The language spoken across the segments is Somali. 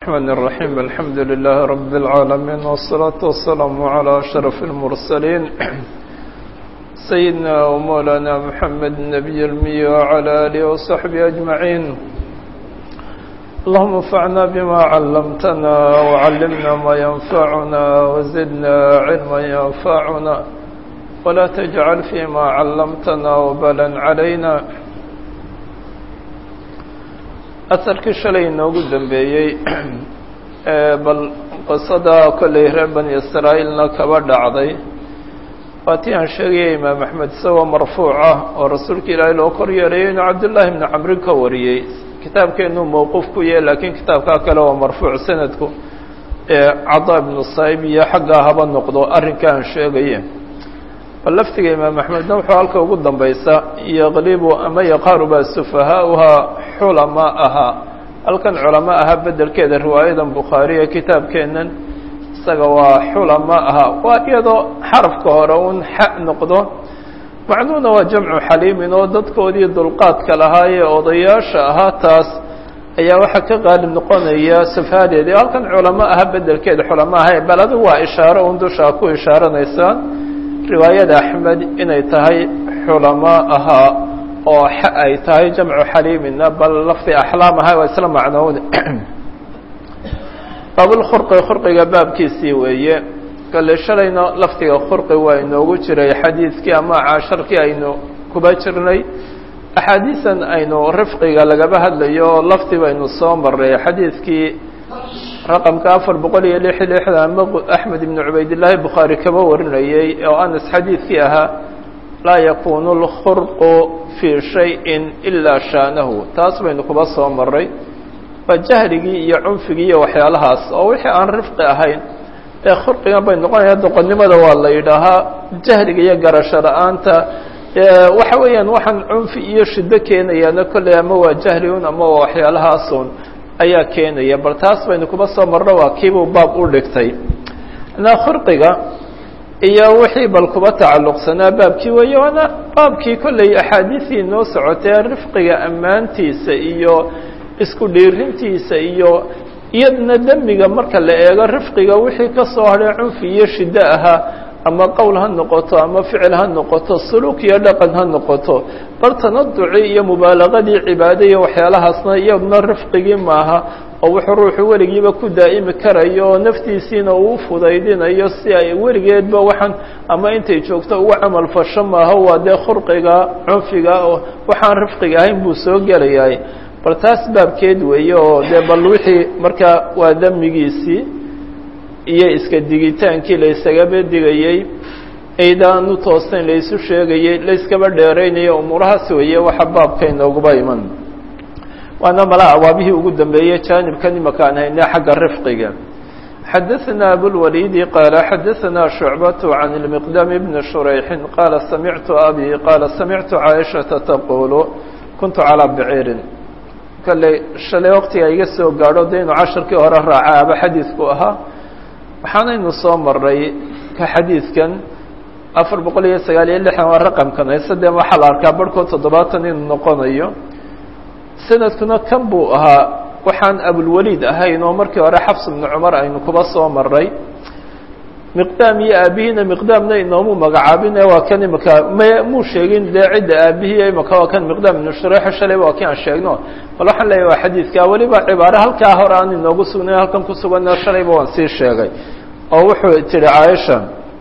الرحمن الرحيم الحمد لله رب العالمين والصلاة والسلام على أشرف المرسلين سيدنا ومولانا محمد النبي المي وعلى آله وصحبه أجمعين اللهم انفعنا بما علمتنا وعلمنا ما ينفعنا وزدنا علما ينفعنا ولا تجعل فيما علمتنا وبلا علينا asalkii shalay inoogu dambeeyey bal qisada kollay reer bani israa'iilna kaba dhacday waa tii aan sheegaya imaam axmed isagoo marfuuc ah oo rasuulka ilaahay loo kor yeerayo inuu cabdullaahi bni camrin ka wariyey kitaabkeenuu mowquuf ku yahay laakiin kitaabkaa kale waa marfuuc sanadku cadaa ibnu saa'ib iyo xaggaa haba noqdo arrinka aan sheegaye bal laftiga imaam axmedna wuxuu halka ugu dambaysa yaqlibu ama yaqaaruba sufahaauhaa xulama ahaa halkan culamo ahaa bedelkeeda riwaayadan bukhaariya kitaabkeennan isaga waa xulama ahaa waa iyadoo xarafka hore un xa noqdo macnuhuna waa jamcu xaliimin oo dadkoodii dulqaadka lahaa ee odayaasha ahaa taas ayaa waxaa ka qaalib noqonaya sufahaadeedii halkan culamo ahaa bedelkeeda xulamo aha bal adigu waa ishaaro un dushaa ku ishaaranaysaan riwaayada axmed inay tahay xulamo ahaa oo ay tahay jamcu xaliimina bal lafdi axlaam aha waa isla macnoowda baabulkhurqi khurqiga baabkiisii weeye kale shalayna lafdiga khurqi waa inoogu jiray xadiidkii ama casharkii aynu kuba jirnay axaadiisan aynu rifqiga lagaba hadlayo oo lafdi baynu soo maray xadiidkii raqamka afar boqol iyo lix lixdan ama axmed ibnu cubaydillaahi bukhaari kaba warinayey oo anas xadiidkii ahaa laa yakunu lkhurqu fii shayin ilaa shaanahu taas baynu kuba soo maray waa jahrigii iyo cunfigii iyo waxyaalahaas oo wixii aan rifqi ahayn ee khurqigan bay noqonaya doqonnimada waa la yidhaahaa jahriga iyo garasho la-aanta waxa weeyaan waxaan cunfi iyo shiddo keenayaana kolley ama waa jahriun ama waa waxyaalahaasun ayaa keenaya bal taas baynu kuba soo marno waa kiibuu baab u dhigtay na khurqiga iyo wixii bal kuba tacalluqsanaa baabkii weeye waana baabkii kolley axaadiisii noo socotee rifqiga ammaantiisa iyo isku dhiirintiisa iyo iyadna demiga marka la eego rifqiga wixii ka soo hadhay cunfi iyo shiddo ahaa ama qowl ha noqoto ama ficil ha noqoto suluuk iyo dhaqan ha noqoto bal tanaduci iyo mubaalaqadii cibaado iyo waxyaalahaasna iyadna rifqigii maaha oo wuxuu ruuxu weligiiba ku daa'imi karayo oo naftiisiina uu fudaydinayo si ay weligeedba waxaan ama intay joogto uga camal fasho maaha waa dee khurqiga cunfiga oo waxaan rifqiga ahayn buu soo gelayahay bal taas baabkeed weeye oo dee bal wixii markaa waa damigiisii iyo iska digitaankii la isagaba digayey aydaanu toosayn laysu sheegayey layskaba dheeraynayo umuurahaas weeye waxa baabka inooguba iman waana mala awaabihii ugu dambeeyey jaanibkan imaka aan hayne xagga rifqiga xadaثna abulwalidi qaala xadaثna shucbaة can اlmiqdam bni shurayxin qaala samictu abi qaala samictu caaishaةa taqulu kuntu calىa biciirin kale shalay waqtiga iga soo gaadho de inuu casharkii hore raaca aba xadiidku ahaa waxaanaynu soo maray ka xadiidkan afar boqol iyo sagaal iyo lixdan waa raqamkan hayse dee waxaa la arkaa barhkood toddobaatan inuu noqonayo sanadkuna kan buu ahaa waxaan abulwaliid ahayn oo markii hore xafs ibnu cumar aynu kuba soo maray miqdaam iyo aabihiina miqdaamna inoomu magacaabine waa kan imaka m muu sheegin dee cidda aabihiiyo imaka waa kan miqdaam ibnu shureexo shalayba waa kii aan sheegno bal waxaan leeyahy waa xadiidka weliba cibaare halkaa hore aan inoogu sugnayn halkan ku suganna shalayba waan sii sheegay oo wuxuu tihi caaisha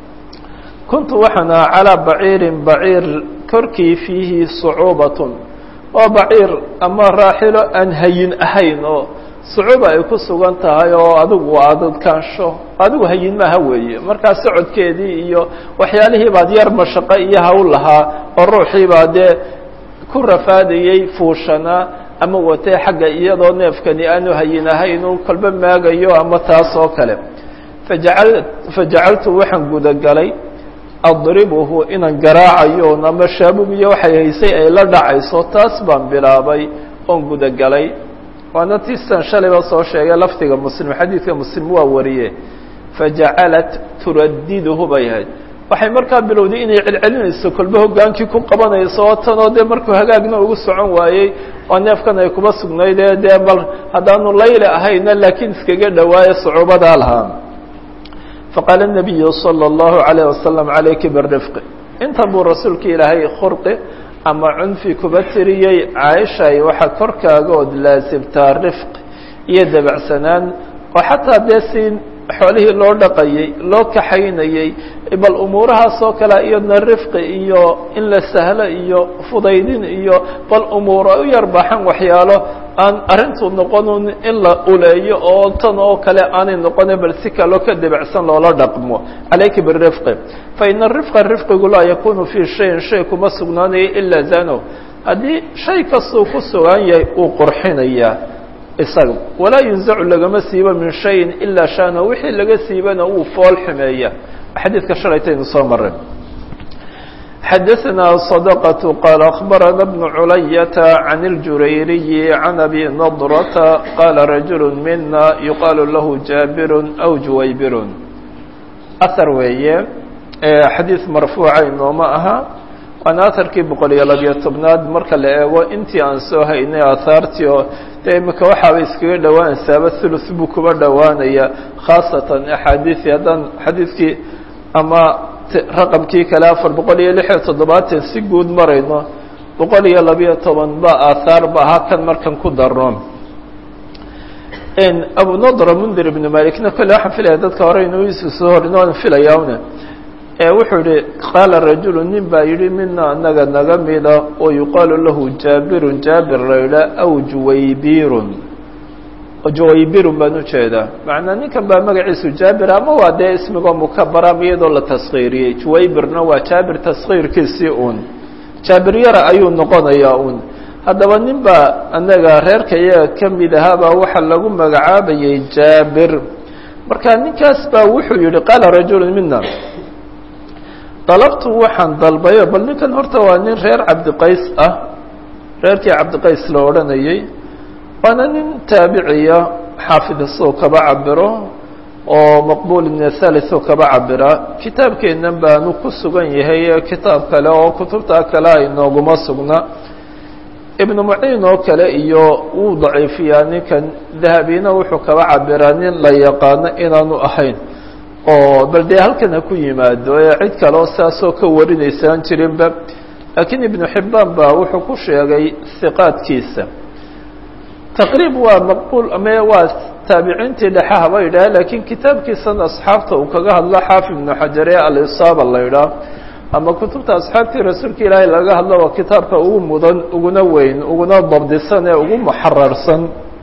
kuntu waxaan ahaa calaa baciirin baciir korkii fiihi sucuubatun waa baciir ama raaxilo aan hayin ahayn oo sucuuba ay ku sugan tahay oo adigu adadkaansho adigu hayin maaha weeye markaa socodkeedii iyo waxyaalihii baad yar mashaqo iyo hawl lahaa oo ruuxii baa dee ku rafaadayey fuushanaa ama watee xagga iyadoo neefkani aanu hayin ahayn uu kolba maagayo ama taas oo kale fajacal fajacaltu waxaan gudagalay adribuhu inaan garaacayo ama shaabug iyo waxay haysay ay la dhacayso taas baan bilaabay oon gudagalay waana tiistan shalayba soo sheegay lafdiga muslim xadiidka muslim waa wariye fajacalat turadiduhu bay ahayd waxay markaa bilowday inay celcelinayso kolba hogaankii ku qabanayso oo tanoo dee markuu hagaagna ugu socon waayey oo neefkan ay kuba sugnaydee dee bal haddaanu layli ahayna laakiin iskaga dhawaayo sucuubadaa lahaa faqaala الnabiyu salى الlahu عalيه wasalam calayki birifqi inta buu rasuulka ilaahay khurqi ama cunfi kuba tiriyey caaishay waxaa korkaaga ood laasimtaa rifq iyo dabacsanaan oo xataa dee si xoolihii loo dhaqayey loo kaxaynayey bal umuurahaas oo kale iyadna rifqi iyo in la sahlo iyo fudaydin iyo bal umuuro u yar baaxan waxyaalo aan arrintu noqonun in la uleeyo oo tan oo kale aanay noqone bal si kaloo ka debacsan loola dhaqmo calayka birifqi fa ina rifqa rifqigu laa yakunu fii shayin shay kuma sugnaanayo ilaa zano haddii shay kastuu ku sugan yahay uu qurxinayaa isaga walaa yunzacu lagama siibo min shayin ilaa shana wixii laga siibana uu fool xumeeya xadiidka shalaytaynu soo maray xadaثna صدقة qال أخبرنا بن عlyة عن الجurayري عن أbي نضرة qال رaجuل mina يuqاal lah jاbir أو juwaybir أثر weeye xadiiث marfuuca inooma aha waana aharkii boqol iyo labiyo tobnaad marka la eego intii aan soo haynay aahaartii oo dee imika waxaaba iskaga dhowaanaysaaba thuluth buu kuba dhowaanaya khaasatan axaadiiii haddaan xadiidkii ama raqamkii kale afar boqol iyo lix iyo toddobaatan si guud marayno boqol iyo labiyo toban ba aahaar ba ahaa kan markan ku darno abu nadra mundir ibnu malikna kolle waxaan filaya dadka hore inuu isu soo horin waan filayauna wuxuu yihi qaala rajulu nin baa yihi mina anaga naga mida oo yuqaalu lahu jaabirun jaabir la yidhaa aw juwaybirun juwaybirun baan ujeedaa macnaa ninkan baa magaciisu jaabir ama waa dee ismigoo mukabara ama iyadoo la taskiiriyey juwaybirna waa jaabir taskiirkiisii un jaabir yara ayuu noqonayaa un haddaba nin baa anaga reerka iyaga ka mid ahaabaa waxaa lagu magacaabayay jaabir marka ninkaas baa wuxuu yihi qaala rajulu mina dalabtu waxaan dalbayo bal ninkan horta waa nin reer cabdiqays ah reerkii cabdiqays la odhanayay waana nin taabiciya xaafid isoo kaba cabiro oo maqbul ibn thalith oo kaba cabira kitaabkeennan baanu ku sugan yahay kitaab kale oo kutubtaa kale ay nooguma sugna ibnu muciin oo kale iyo wuu daciifiyaa ninkan dahabina wuxuu kaba cabiraa nin la yaqaano inaanu ahayn oo bal dee halkan ha ku yimaado ee cid kale oo saasoo ka warinaysaan jirinba laakiin ibnu xibbaan baa wuxuu ku sheegay hiqaadkiisa taqriib waa maqbuul ame waa taabiciintii dhexe haba yidhaah laakiin kitaabkiisan asxaabta uu kaga hadlo xaafid ibnu xajar ee alisaaba la yidhaah ama kutubta asxaabtii rasuulka ilaahay laga hadlo waa kitaabka ugu mudan uguna weyn uguna dabdisan ee ugu muxararsan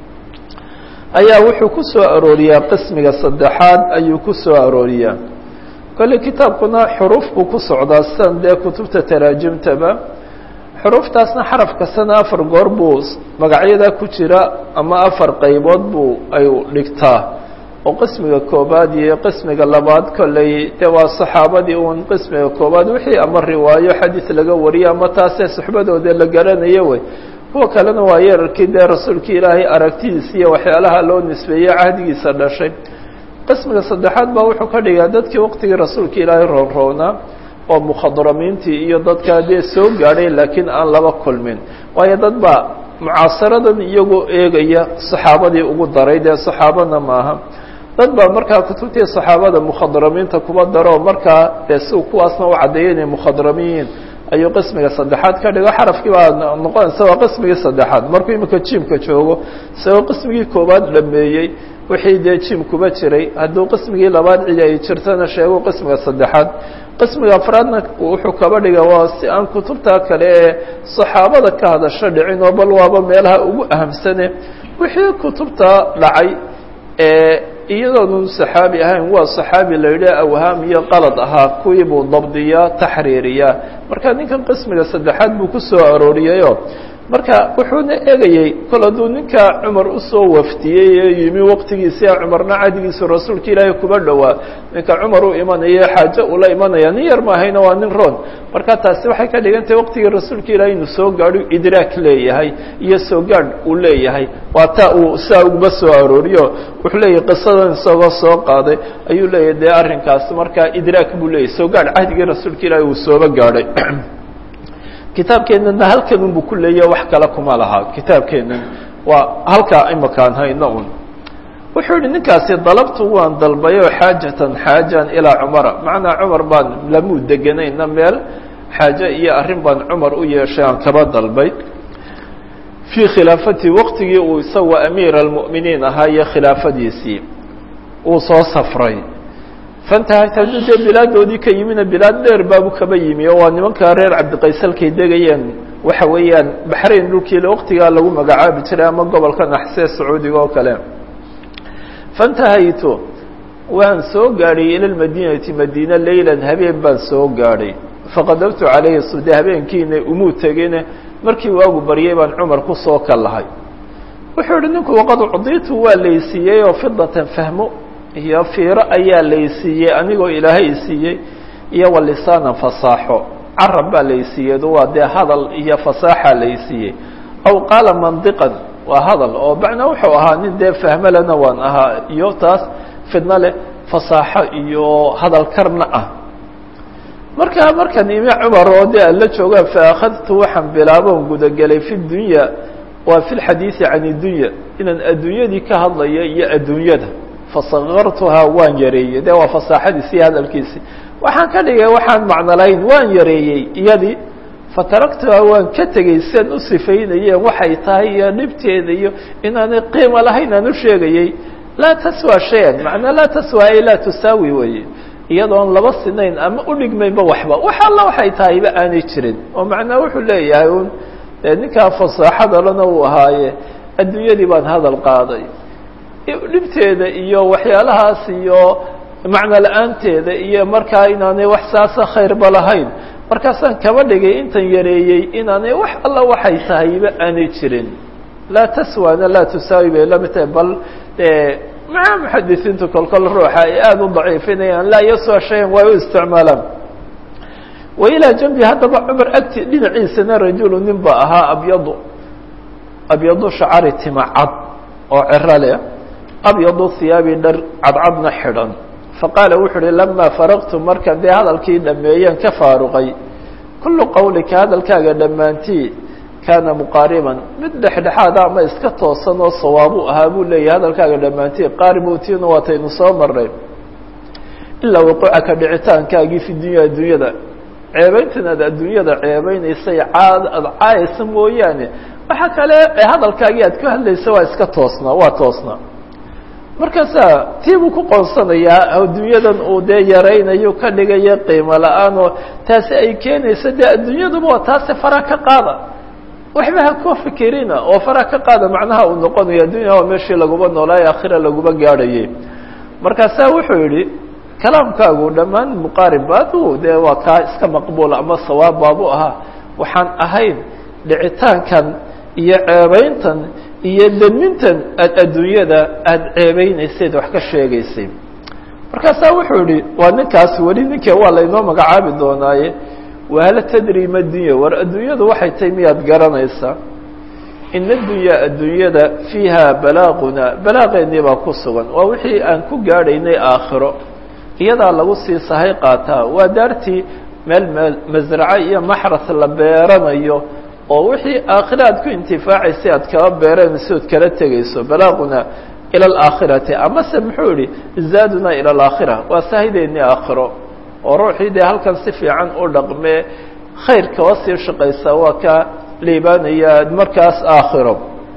ayaa wuxuu ku soo arooriyaa qismiga saddexaad ayuu ku soo arooriyaa kolle kitaabkuna xuruuf buu ku socdaa sidan dee kutubta taraajimtaba xuruuftaasna xaraf kastana afar goor buu magacyadaa ku jira ama afar qaybood buu ay dhigtaa oo qismiga koobaad iyo qismiga labaad kolley dee waa saxaabadii uun qismiga koobaad wixii ama riwaayo xadiis laga wariyo ama taasee suxbadooda la garanayo wey kuwa kalena waa yeerarkii dee rasuulkii ilaahay aragtidiisa iyo waxyaalaha loo nisbeeyey cahdigiisa dhashay qismiga saddexaad baa wuxuu ka dhigaa dadkii waqtigii rasuulka ilaahay roonroonaa oo mukhadramiintii iyo dadkaa dee soo gaadhay laakiin aan laba kulmin waayo dad baa mucaasaradan iyagoo eegaya saxaabadii ugu daray dee saxaabana maaha dad baa markaa kutubtii saxaabada mukhadramiinta kuba daro markaa dee si kuwaasna u caddeeya inay mukhadramiyiin ayuu qismiga saddexaad ka dhigo xarafkii baa noqonaysa waa qismigii saddexaad markuu imika jimka joogo isagoo qismigii koobaad dhameeyey wixii dee jim kuba jiray hadduu qismigii labaad cidi ay jirtana sheego qismiga saddexaad qismiga afraadna wuxuu kaba dhiga waa si aan kutubta kale ee saxaabada ka hadasho dhicin oo bal waaba meelaha ugu ahamsane wixii kutubta dhacay ee iyadoonu saxaabi ahayn waa saxaabi la yidhi awhaam iyo qalad ahaa kuwii buu dabdiyaa taxriiriyaa marka ninkan qismiga saddexaad buu ku soo arooriyayo marka wuxuuna egayey kol hadduu ninkaa cumar usoo waftiyey ee yimi waqtigiisia cumarna cadigiisu rasuulka ilaahay kuba dhowaa ninka cumar u imanaya xaajo ula imanaya nin yar maahayna waa nin roon marka taasi waxay ka dhigan tahay waqtigii rasuulka ilaahay inuu soo gaadho idraak leeyahay iyo soo gaadh uu leeyahay waa taa uu saa uguma soo arooriyo wuxuu leeyahay qisadan isagoo soo qaaday ayuu leeyahay dee arrinkaas markaa idraak buu leeyahay soo gaadh cahdigii rasuulka ilaahay uu sooba gaadhay kitaabkeenana halkan unbu ku leeya wax kale kuma laha kitaabkeenan waa halkaa imakaan hayno un wuxuu yihi ninkaasi dalabtu waan dalbayo xaajatan xaajan ilaa cumara macnaa cumar baan lamuu deganayna meel xaaje iyo arrin baan cumar u yeeshay aan kaba dalbay fii khilaafati waqtigii uu isagoo amiir almu'miniin ahaa iyo khilaafadiisii uu soo safray fantahayt hadduu dee bilaadoodii ka yimina bilaad dheer baabu kaba yimi oo waa nimankaa reer cabdiqaysalkay degayeen waxa weeyaan baxrayn dhulkiile waqtigaa lagu magacaabi jiray ama gobolka naxsee sacuudiga oo kale fantahaytu waan soo gaadhay ila lmadiinati madiina leylan habeen baan soo gaadhay faqadabtu calayhi sude habeenkiina umuu tegine markii waagu baryay baan cumar kusoo kallahay wuxuu yihi ninku waqad cudiitu waa laysiiyey oo fidatan fahmo iyo fiiro ayaa laysiiyey anigoo ilaahay siiyey iyo wa lisaanan fasaaxo carab baa laysiiyey waa dee hadal iyo fasaaxa laysiiyey aw qaala mandiqan waa hadal oo macnaa wuxuu ahaa nin dee fahmalena waan ahaa iyo taas fidno leh fasaaxo iyo hadal karna ah markaa markan imi cumar oo dee alla joogaan faakhadtu waxaan bilaabon gudagelay fi dunya waa fi lxadiidi can idunya inaan adduunyadii ka hadlayo iyo adduunyada fasakartuhaa waan yareeyey de waa fasaaxadiisi iyo hadalkiisi waxaan ka dhigay waxaan macno lahayn waan yareeyey iyadii fataraktuhaa waan ka tegey sian u sifaynayeen waxay tahay iyo dhibteeda iyo inaanay qiimo lahayn aan u sheegayey laa taswى shayan macnaa laa taswى ay laa tusaawi weye iyadoon laba sinayn ama udhigmaynba waxba wax alla waxay tahayba aanay jirin oo macnaa wuxuu leeyahay un dee ninkaa fasaaxadalana uu ahaaye adduunyadii baan hadal qaaday dhibteeda iyo waxyaalahaas iyo macno la-aanteeda iyo markaa inaanay wax saasa khayrba lahayn markaasaan kaba dhigay intan yareeyey inaanay wax alla waxay tahayba aanay jirin laa taswana laa tusaawi bay lamid tahay bal maca muxadisiintu kolkol ruuxa ay aada u daciifinayaan laa yaswa shayan way u isticmaalaan wa ilaa janbi haddaba cumar agti dhinaciisana rajulu nin ba ahaa abyadu abyadu shacari tima cad oo cero leh abyadu hiyaabi dhar cadcadna xidhan faqaala wuxu uhi lamaa faraqtu markan dee hadalkii dhameeyeen ka faaruqay kullu qawlika hadalkaaga dhammaantii kaana muqaariban mid dhexdhexaada ama iska toosan oo sawaabu ahaa buu leeyahay hadalkaaga dhammaantii qaaribuutiina waataynu soo marnay ilaa waquucaka dhicitaankaagii fi dunya adduunyada ceebayntan aad adduunyada ceebeynaysay caad aada caayaysa mooyaane waxa kale hadalkaagii aad ka hadlaysa waa iska toosnaa waa toosnaa markaasaa tii buu ku qoonsanayaa adduunyadan uu dee yaraynayo ka dhigaya qiimo la-aan oo taasi ay keenaysa dee adduunyaduba waa taasi fara ka qaada waxba ha ku fikirina oo fara ka qaada macnaha uu noqonayo addunya waa meeshii laguba noolaayo akhira laguba gaadhayay markaasaa wuxuu yidhi kalaamkaagu dhammaan muqaarib adu dee waa kaa iska maqbuul ama sawaab baabu ahaa waxaan ahayn dhicitaankan iyo ceebayntan iyo demintan aad adduunyada aada ceebeynayseed wax ka sheegaysay markaasaa wuxuu yihi waa ninkaas weli ninke waa laynoo magacaabi doonaaye wahal tadri ma dunya war adduunyadu waxay tahay miyaad garanaysaa ina addunya adduunyada fiiha balaaquna balaaqeennii baa ku sugan waa wixii aan ku gaadhaynay aakhiro iyadaa lagu sii sahay qaataa waa daartii meel meel masraco iyo maxras la beeranayo oo wixii aakhira aad ku intifaacaysay aad kala beeranayso ood kala tegayso balaaquna ila alaakhirati amase muxuu yihi zaaduna ila alaakhira waa sahideennii aakhiro oo ruuxii dee halkan si fiican u dhaqmee khayr kaba sii shaqaysa waa ka liibaanaya markaas aakhiro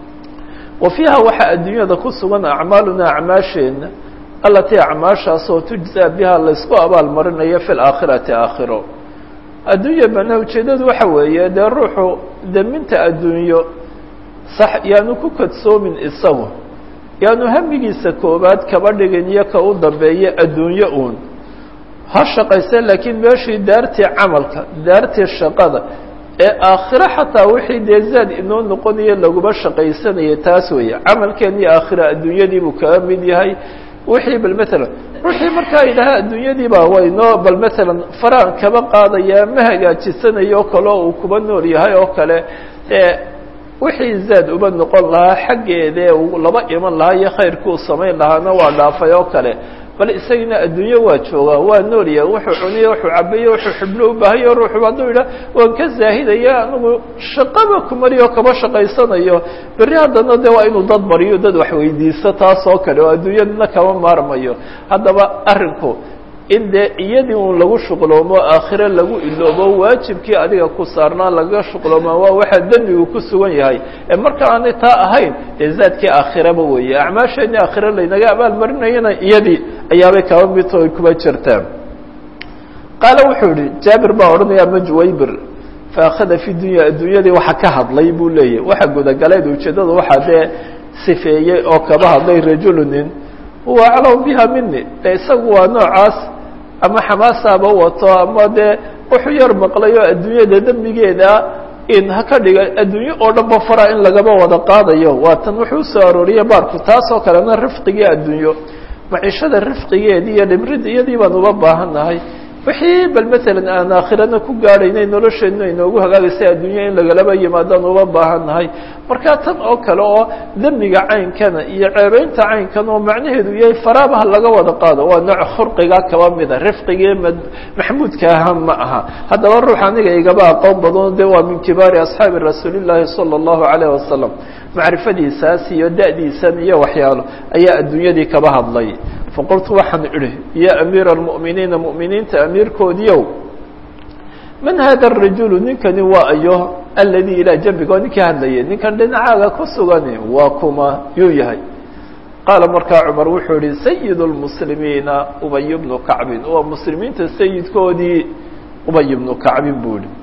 wa fiiha waxaa adduunyada ku sugan acmaaluna acmaasheenna alatii acmaashaasoo tujzaa biha laysku abaal marinayo fi laakhirati aakhiro adduunya bana ujeedadu waxa weeye dee ruuxu deminta adduunyo sax yaanu ku kadsoomin isagu yaanu hamigiisa koobaad kaba dhigin iyo ka u dambeeya adduunyo uun ha shaqayse laakiin meeshii daartii camalka daartii shaqada ee aakhiro xataa wixii dee zaad inoo noqonayo laguma shaqaysanaya taas weeye camalkeennii aakhira adduunyadii buu kaga mid yahay wixii bal matalan ruuxii markaa yidhaha adduunyadiiba waynoo bal matalan faraan kaba qaadaya ma hagaajisanayo oo kale oo uu kuba nool yahay oo kale ee wixii zaad uba noqon lahaa xaggeedee uu laba iman lahaa iyo khayrkii uu samayn lahaana waa dhaafay oo kale bal isagina adduunyo waa joogaa waa noolya wuxuu cuniyo wuxuu cabayo wuxuu xubno u baahayo ruuxu hadduu yidhah waan ka zaahidaya anigu shaqaba kumariyo kaba shaqaysanayo berri haddana de waa inuu dad baryo dad wax weydiisto taas oo kale oo adduunyadna kama maarmayo haddaba arrinku in dee iyadii un lagu shuqloomo aakhire lagu iloobo waajibkii adiga ku saarnaa lagaga shuqloomaa waa waxaa dembigu ku sugan yahay ee marka aanay taa ahayn dee zaadkii aakhiraba weeye acmaasheenii aakhire laynaga abaalmarinayana iyadii ayaabay kaba midto ay kuba jirtaa qaale wuxuu yihi jaabir baa odhanaya ama juwaybir faakhada fi dunya adduunyadii waxa ka hadlay buu leeyahy waxa gudagaleed ujeeddada waxaa dee sifeeyey oo kaba hadlay rajulunin huwa aclam biha mini de isagu waa noocaas ama xamaasaaba wato ama dee wuxuu yar maqlayo adduunyada dembigeeda in ha ka dhiga adduunyo oo dhan ba fara in lagaba wada qaadayo waa tan wuxuu usoo arooriyey baarku taas oo kalena rifqigii adduunyo maciishada rifqigeedii iyo dhimrid iyadii baan uba baahannahay wixii bal matalan aan aakhirana ku gaadhaynay nolosheennu inoogu hagaagaysay adduunya in lagalaba yimaadaan uba baahannahay marka tan oo kale oo dembiga caynkana iyo ceebeynta caynkan oo macnaheedu yahay faraabaha laga wada qaado waa nooc khurqiga kaba mida rifqigii maxmuudka ahaa ma aha haddaba ruux aniga igaba aqoon badano de waa min kibaari asxaabi rasuulillaahi sala allahu calayh wasalam macrifadiisaas iyo da'diisan iyo waxyaalo ayaa adduunyadii kaba hadlay faqultu waxaan idhi ya amiira almu'miniina mu'miniinta amiirkoodiiow man hada arajulu ninkani waa ayo aladii ilaa jambiga oo ninkii hadlayay ninkan dhinacaaga ku sugani waa kuma yuu yahay qaala markaa cumar wuxuu yihi sayid lmuslimiina ubay bnu kacbin waa muslimiinta sayidkoodii ubay bnu kacbin buu yihi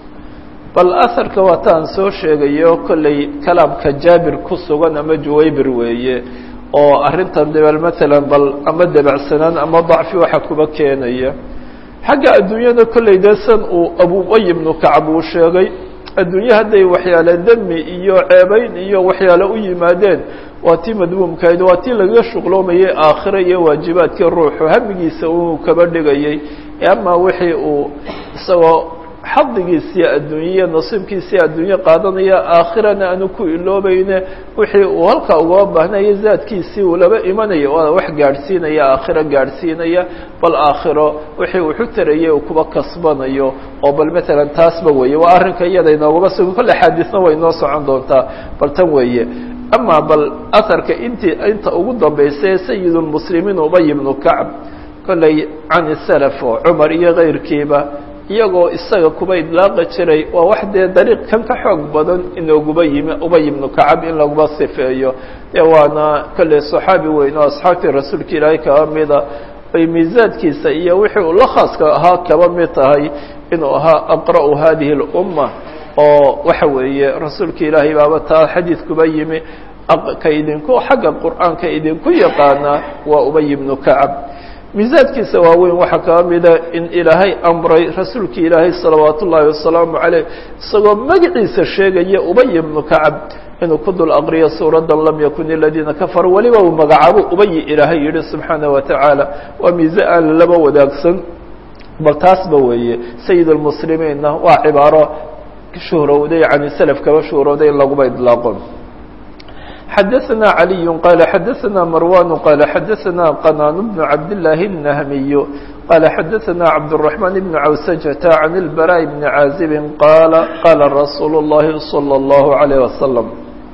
bal aharka waataan soo sheegayo kollay kalaamka jaabir ku sugan ama juwaybir weeye oo arrintan debel matalan bal ama debacsanaan ama dacfi waxa kuba keenaya xagga adduunyada kollay dee san uu abubay ibnu kacab uu sheegay adduunye hadday waxyaale demi iyo ceebeyn iyo waxyaale u yimaadeen waa tii madmuumkahayd waa tii lagaga shuqloomayay aakhire iyo waajibaadkii ruuxu hamigiisa uu kaba dhigayay ama wixii uu isagoo xadigiisii adduunye nasiibkiisii adduunye qaadanaya aakhirana aanu ku iloobayne wixii uu halkaa ugaba baahnaya zaadkiisii uu laba imanaya waa wax gaadhsiinaya aakhiro gaadhsiinaya bal aakhiro wixii uu xutarayay uu kuba kasbanayo oo bal matalan taasba weeye waa arrinka iyada inoogaba sugan kolle xaadiisna way inoo socon doontaa bal tan weeye ama bal aharka intii inta ugu dambaysa sayid lmuslimiin ubay ibnu kacb kollay can salaf oo cumar iyo keyrkiiba iyagoo isaga kuba idlaaqa jiray waa wax dee dariiq kan ka xoog badan inooguba yimi ubay ibnu kacab in laguba sifeeyo dee waana kolley saxaabi weyn oo asxaabtii rasuulka ilaahay kaba mida ay miisaadkiisa iyo wixii uu la khaaska ahaa kaba mid tahay inuu ahaa aqra'u hadihi اlumma oo waxa weeye rasuulka ilaahay baaba taa xadiidkuba yimi ka idinku xagga qur'aanka idinku yaqaana waa ubay ibnu kacab miisaadkiisa waaweyn waxaa kaa mida in ilaahay amray rasuulka ilaahay salawaat ullaahi wasalaamu caleyh isagoo magaciisa sheegaya ubay ibnu kacab inuu ku dul aqriyo suuraddan lam yakun iladiina kafaruu weliba uu magacaabo ubayi ilaahay yihi subxaana wa tacaala waa miise aan laba wadaagsan bal taasba weeye sayid lmuslimiinna waa cibaaro shuhrowday can salaf kaba shuhrowday in laguba idlaaqo xadaثna عaliي qال xadaثna marwan qال xadaثna qناn بن cabd للahi النhmiy qال xadaثna cabdالرحمن بن cawسجة عن البراء بن عاaزب qال qاla رasuul الlahi صلى الlه عليه وsلم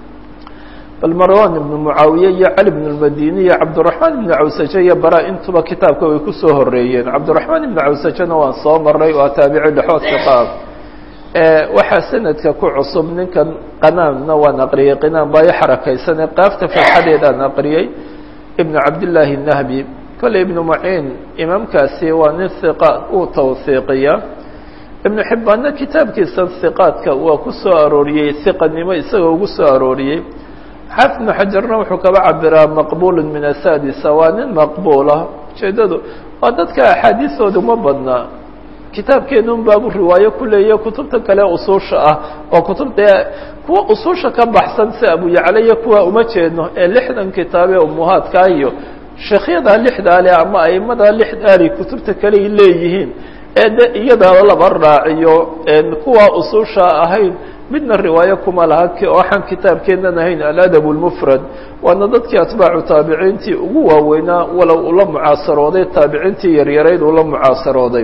bal marwan ibn mucaawiye iyo cali bn اmadini iyo cabdالرaحman ibn cawsaje iyo bara intuba kitaabka way kusoo horeeyeen cabdالرaحman ibn cawsajena waan soo maray waa taabici dhexoodka qaab waxaa sanadka ku cusub ninkan qanaanna waan aqriyey qinaan baa i xarakaysanee qaafta farxadeedaan aqriyey ibnu cabdillaahi nahbi kolley ibnu maciin imaamkaasi waa nin hiqa uu tawhiiqiya ibnu xibbaanna kitaabkiisa hiqaadka waa ku soo arooriyey hiqanimo isagoo ugu soo arooriyey xaafid ibnu xajarna wuxuu kaba cabiraa maqbuulun min asaadisa waa nin maqbuula ujeedadu waa dadka axaadiistooda uma badnaa kitaabkeenun baabu riwaayo ku leeya kutubta kale usuusha ah oo kutubta kuwa usuusha ka baxsan si abu yacla iyo kuwa uma jeedno ee lixdan kitaab ee umuhaadka iyo sheekhyada lixdaale ama aimada lixdaali kutubta kale ay leeyihiin ee de iyada laba raaciyo kuwa usuusha ahayn midna riwaayo kuma laha waxaan kitaabkeennan ahayn aladab اlmufrad waana dadkii atbaacu taabiciintii ugu waaweynaa walow ula mucaasarooday taabiciintii yaryarayd ula mucaasarooday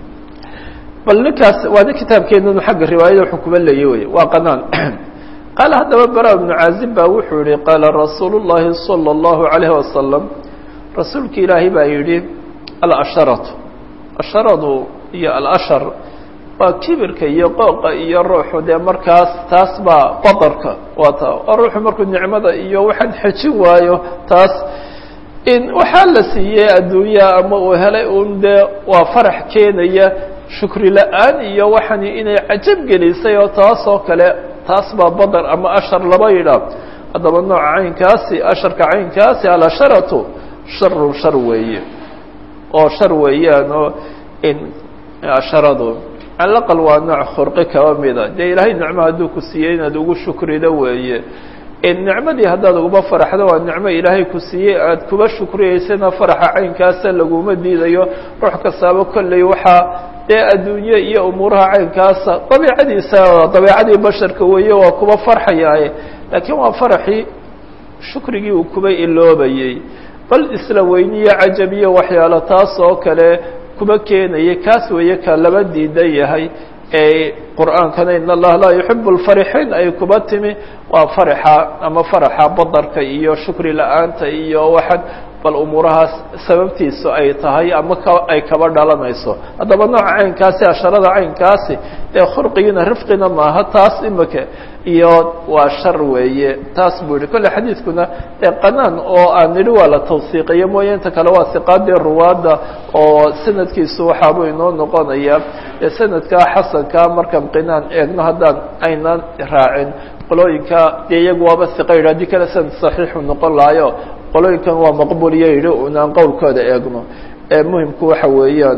bal ninkaas waana kitaabkeenanu xagga riwaayada wuxuu kuma leeyay wey waa qanaan qaala haddaba bara ibnu caazib baa wuxuu yihi qaala rasuulu llahi salى اllahu عalayh wasalam rasuulki ilaahay baa yidhi alasharatu asharadu iyo alashar waa kibirka iyo qooqa iyo ruuxu dee markaas taas baa badarka waa ta oo ruuxu markuu nicmada iyo waxaan xejin waayo taas in waxaa la siiyey adduunya ama uu helay un dee waa farax keenaya shukri la-aan iyo waxani inay cajab gelisay oo taas oo kale taas baa badar ama ashar laba yidhaah haddaba nooca caynkaasi asharka caynkaasi alasharatu sharu shar weeye oo shar weeyaan oo in asharadu calaqal waa nooc khurqi kaba mida dee ilaahay nicmo hadduu ku siiyey inaad ugu shukrido weeye nicmadii haddaad uguma faraxdo waa nicmo ilaahay ku siiyey aad kuba shukriyeysana faraxa caynkaasa laguma diidayo ruux kastaaba kolley waxaa dee adduunye iyo umuuraha caynkaasa dabiicadiisa dabiicadii basharka weeye waa kuba farxayaaye laakiin waa faraxii shukrigii uu kuba iloobayey bal isla weyniyo cajab iyo waxyaalo taas oo kale kuba keenaya kaas weeye ka laba diidan yahay ee qur'aankana in allaha laa yuxibu lfarixiin ay kuba timi waa faraxa ama faraxa badarka iyo shukri la-aanta iyo waxaan bal umuurahaas sababtiisu ay tahay ama ka ay kaba dhalanayso haddaba nooca caynkaasi asharada caynkaasi dee khurqigiina rifqina maaha taas imika iyo waa shar weeye taas buu yihi kolle xadiidkuna dee qanaan oo aan nidhi waa la tawsiiqiyo mooye inta kale waa siqaadii ruwaadda oo sanadkiisu waxaabuu inoo noqonaya dee sanadkaa xasankaa markaan qinaan eegno haddaan aynaan raacin qolooyinka dee iyagu waaba siqa yidhi haddii kale sanad saxiixu noqon lahayo qolooyinkan waa maqbuliyo yidhi unaan qowlkooda eegno ee muhimku waxa weeyaan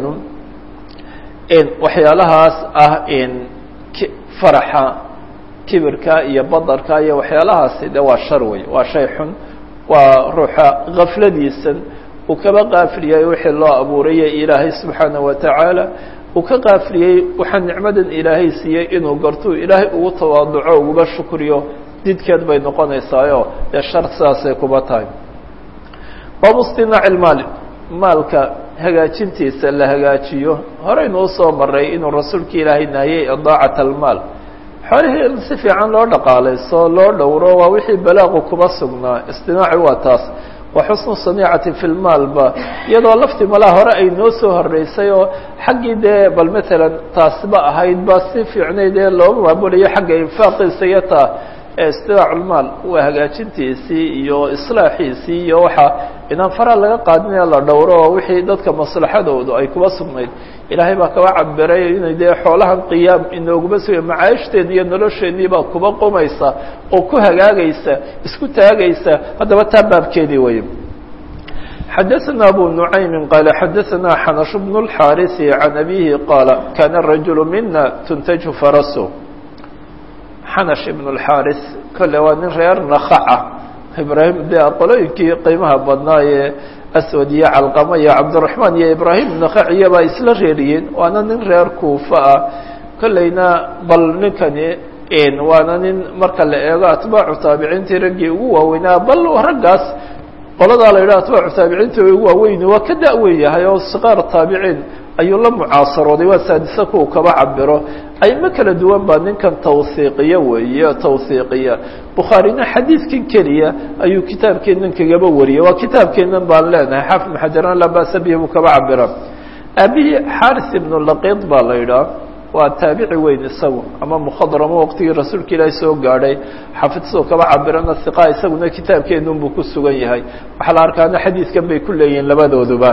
waxyaalahaas ah in faraxa kibirka iyo badarka iyo waxyaalahaasi de waa shar wey waa shay xun waa ruuxa gafladiisan uu kaba qaafiliyay wixii loo abuuraya ilaahay subxaana wa tacaala uu ka qaafiliyey waxaa nicmadan ilaahay siiyey inuu gartuu ilaahay ugu tawaaduco uguba shukriyo didkeed bay noqonaysaayo dee shar sidaasay kuba tahay baabu istinaaci lmaali maalka hagaajintiisa la hagaajiyo horeynu usoo maray inuu rasuulka ilaahay nahiyey idaacat almaal xoolihii in si fiican loo dhaqaalayso loo dhowro waa wixii balaaqu kuma sugnaa istinaaci waa taas wa xusnu saniicati fi lmaalba iyadoo lafti malaa hore ay noo soo horeysay oo xaggii dee bal matalan taasba ahayd ba si fiicnayd ee loo maamulayo xagga infaaqiisa iyo taa istinaaculmaal waa hagaajintiisii iyo islaaxiisii iyo waxaa inaan faraa laga qaadinaya la dhowro oo wixii dadka maslaxadoodu ay kuba sugnayd ilaahay baa kaba cabiray inay dee xoolahan qiyaam inooguma suga macaayishteen iyo nolosheennii baa kuba qumaysa oo ku hagaagaysa isku taagaysa haddaba taa baabkeedii wey xadaثna abu nuعaymi qaala xadaثna xanash bn الxaarisi can abihi qaala kana rajul mina tuntaju farasu xanash ibn اlxaaris kolle waa nin reer nakaca ibraahim de qolooyinkii qiimaha badnaa ee aswad iyo calqama iyo cabdiraxmaan iyo ibraahim nakaciya baa isla reeriyeen waana nin reer kuufa ah kolleyna bal ninkani waana nin marka la eego atbaacu taabiciintii raggii ugu waaweynaa bal raggaas qoladaa la yidhaha atbaacu taabiciintii ugu waaweyni waa ka da-weyn yahay oo siqaar taabiciin ayuu la mucaasarooday waa saadisa kuwa kaba cabiro aymo kala duwan baa ninkan tawhiiqiya weeye tawhiiqiya bukhaarina xadiidkan keliya ayuu kitaabkeenan kagaba wariyay waa kitaabkeenan baan leenahay xaafid ibn xajaran laa ba'sa bihi buu kaba cabira aabihii xaris ibnu laqiid baa la yidhaha waa taabici weyn isagu ama mukhadramo waqtigii rasuulka ilaahi soo gaadhay xafidsadoo kaba cabirana hiqa isaguna kitaabkeenun buu ku sugan yahay waxaa la arkaana xadiidkan bay ku leeyihiin labadooduba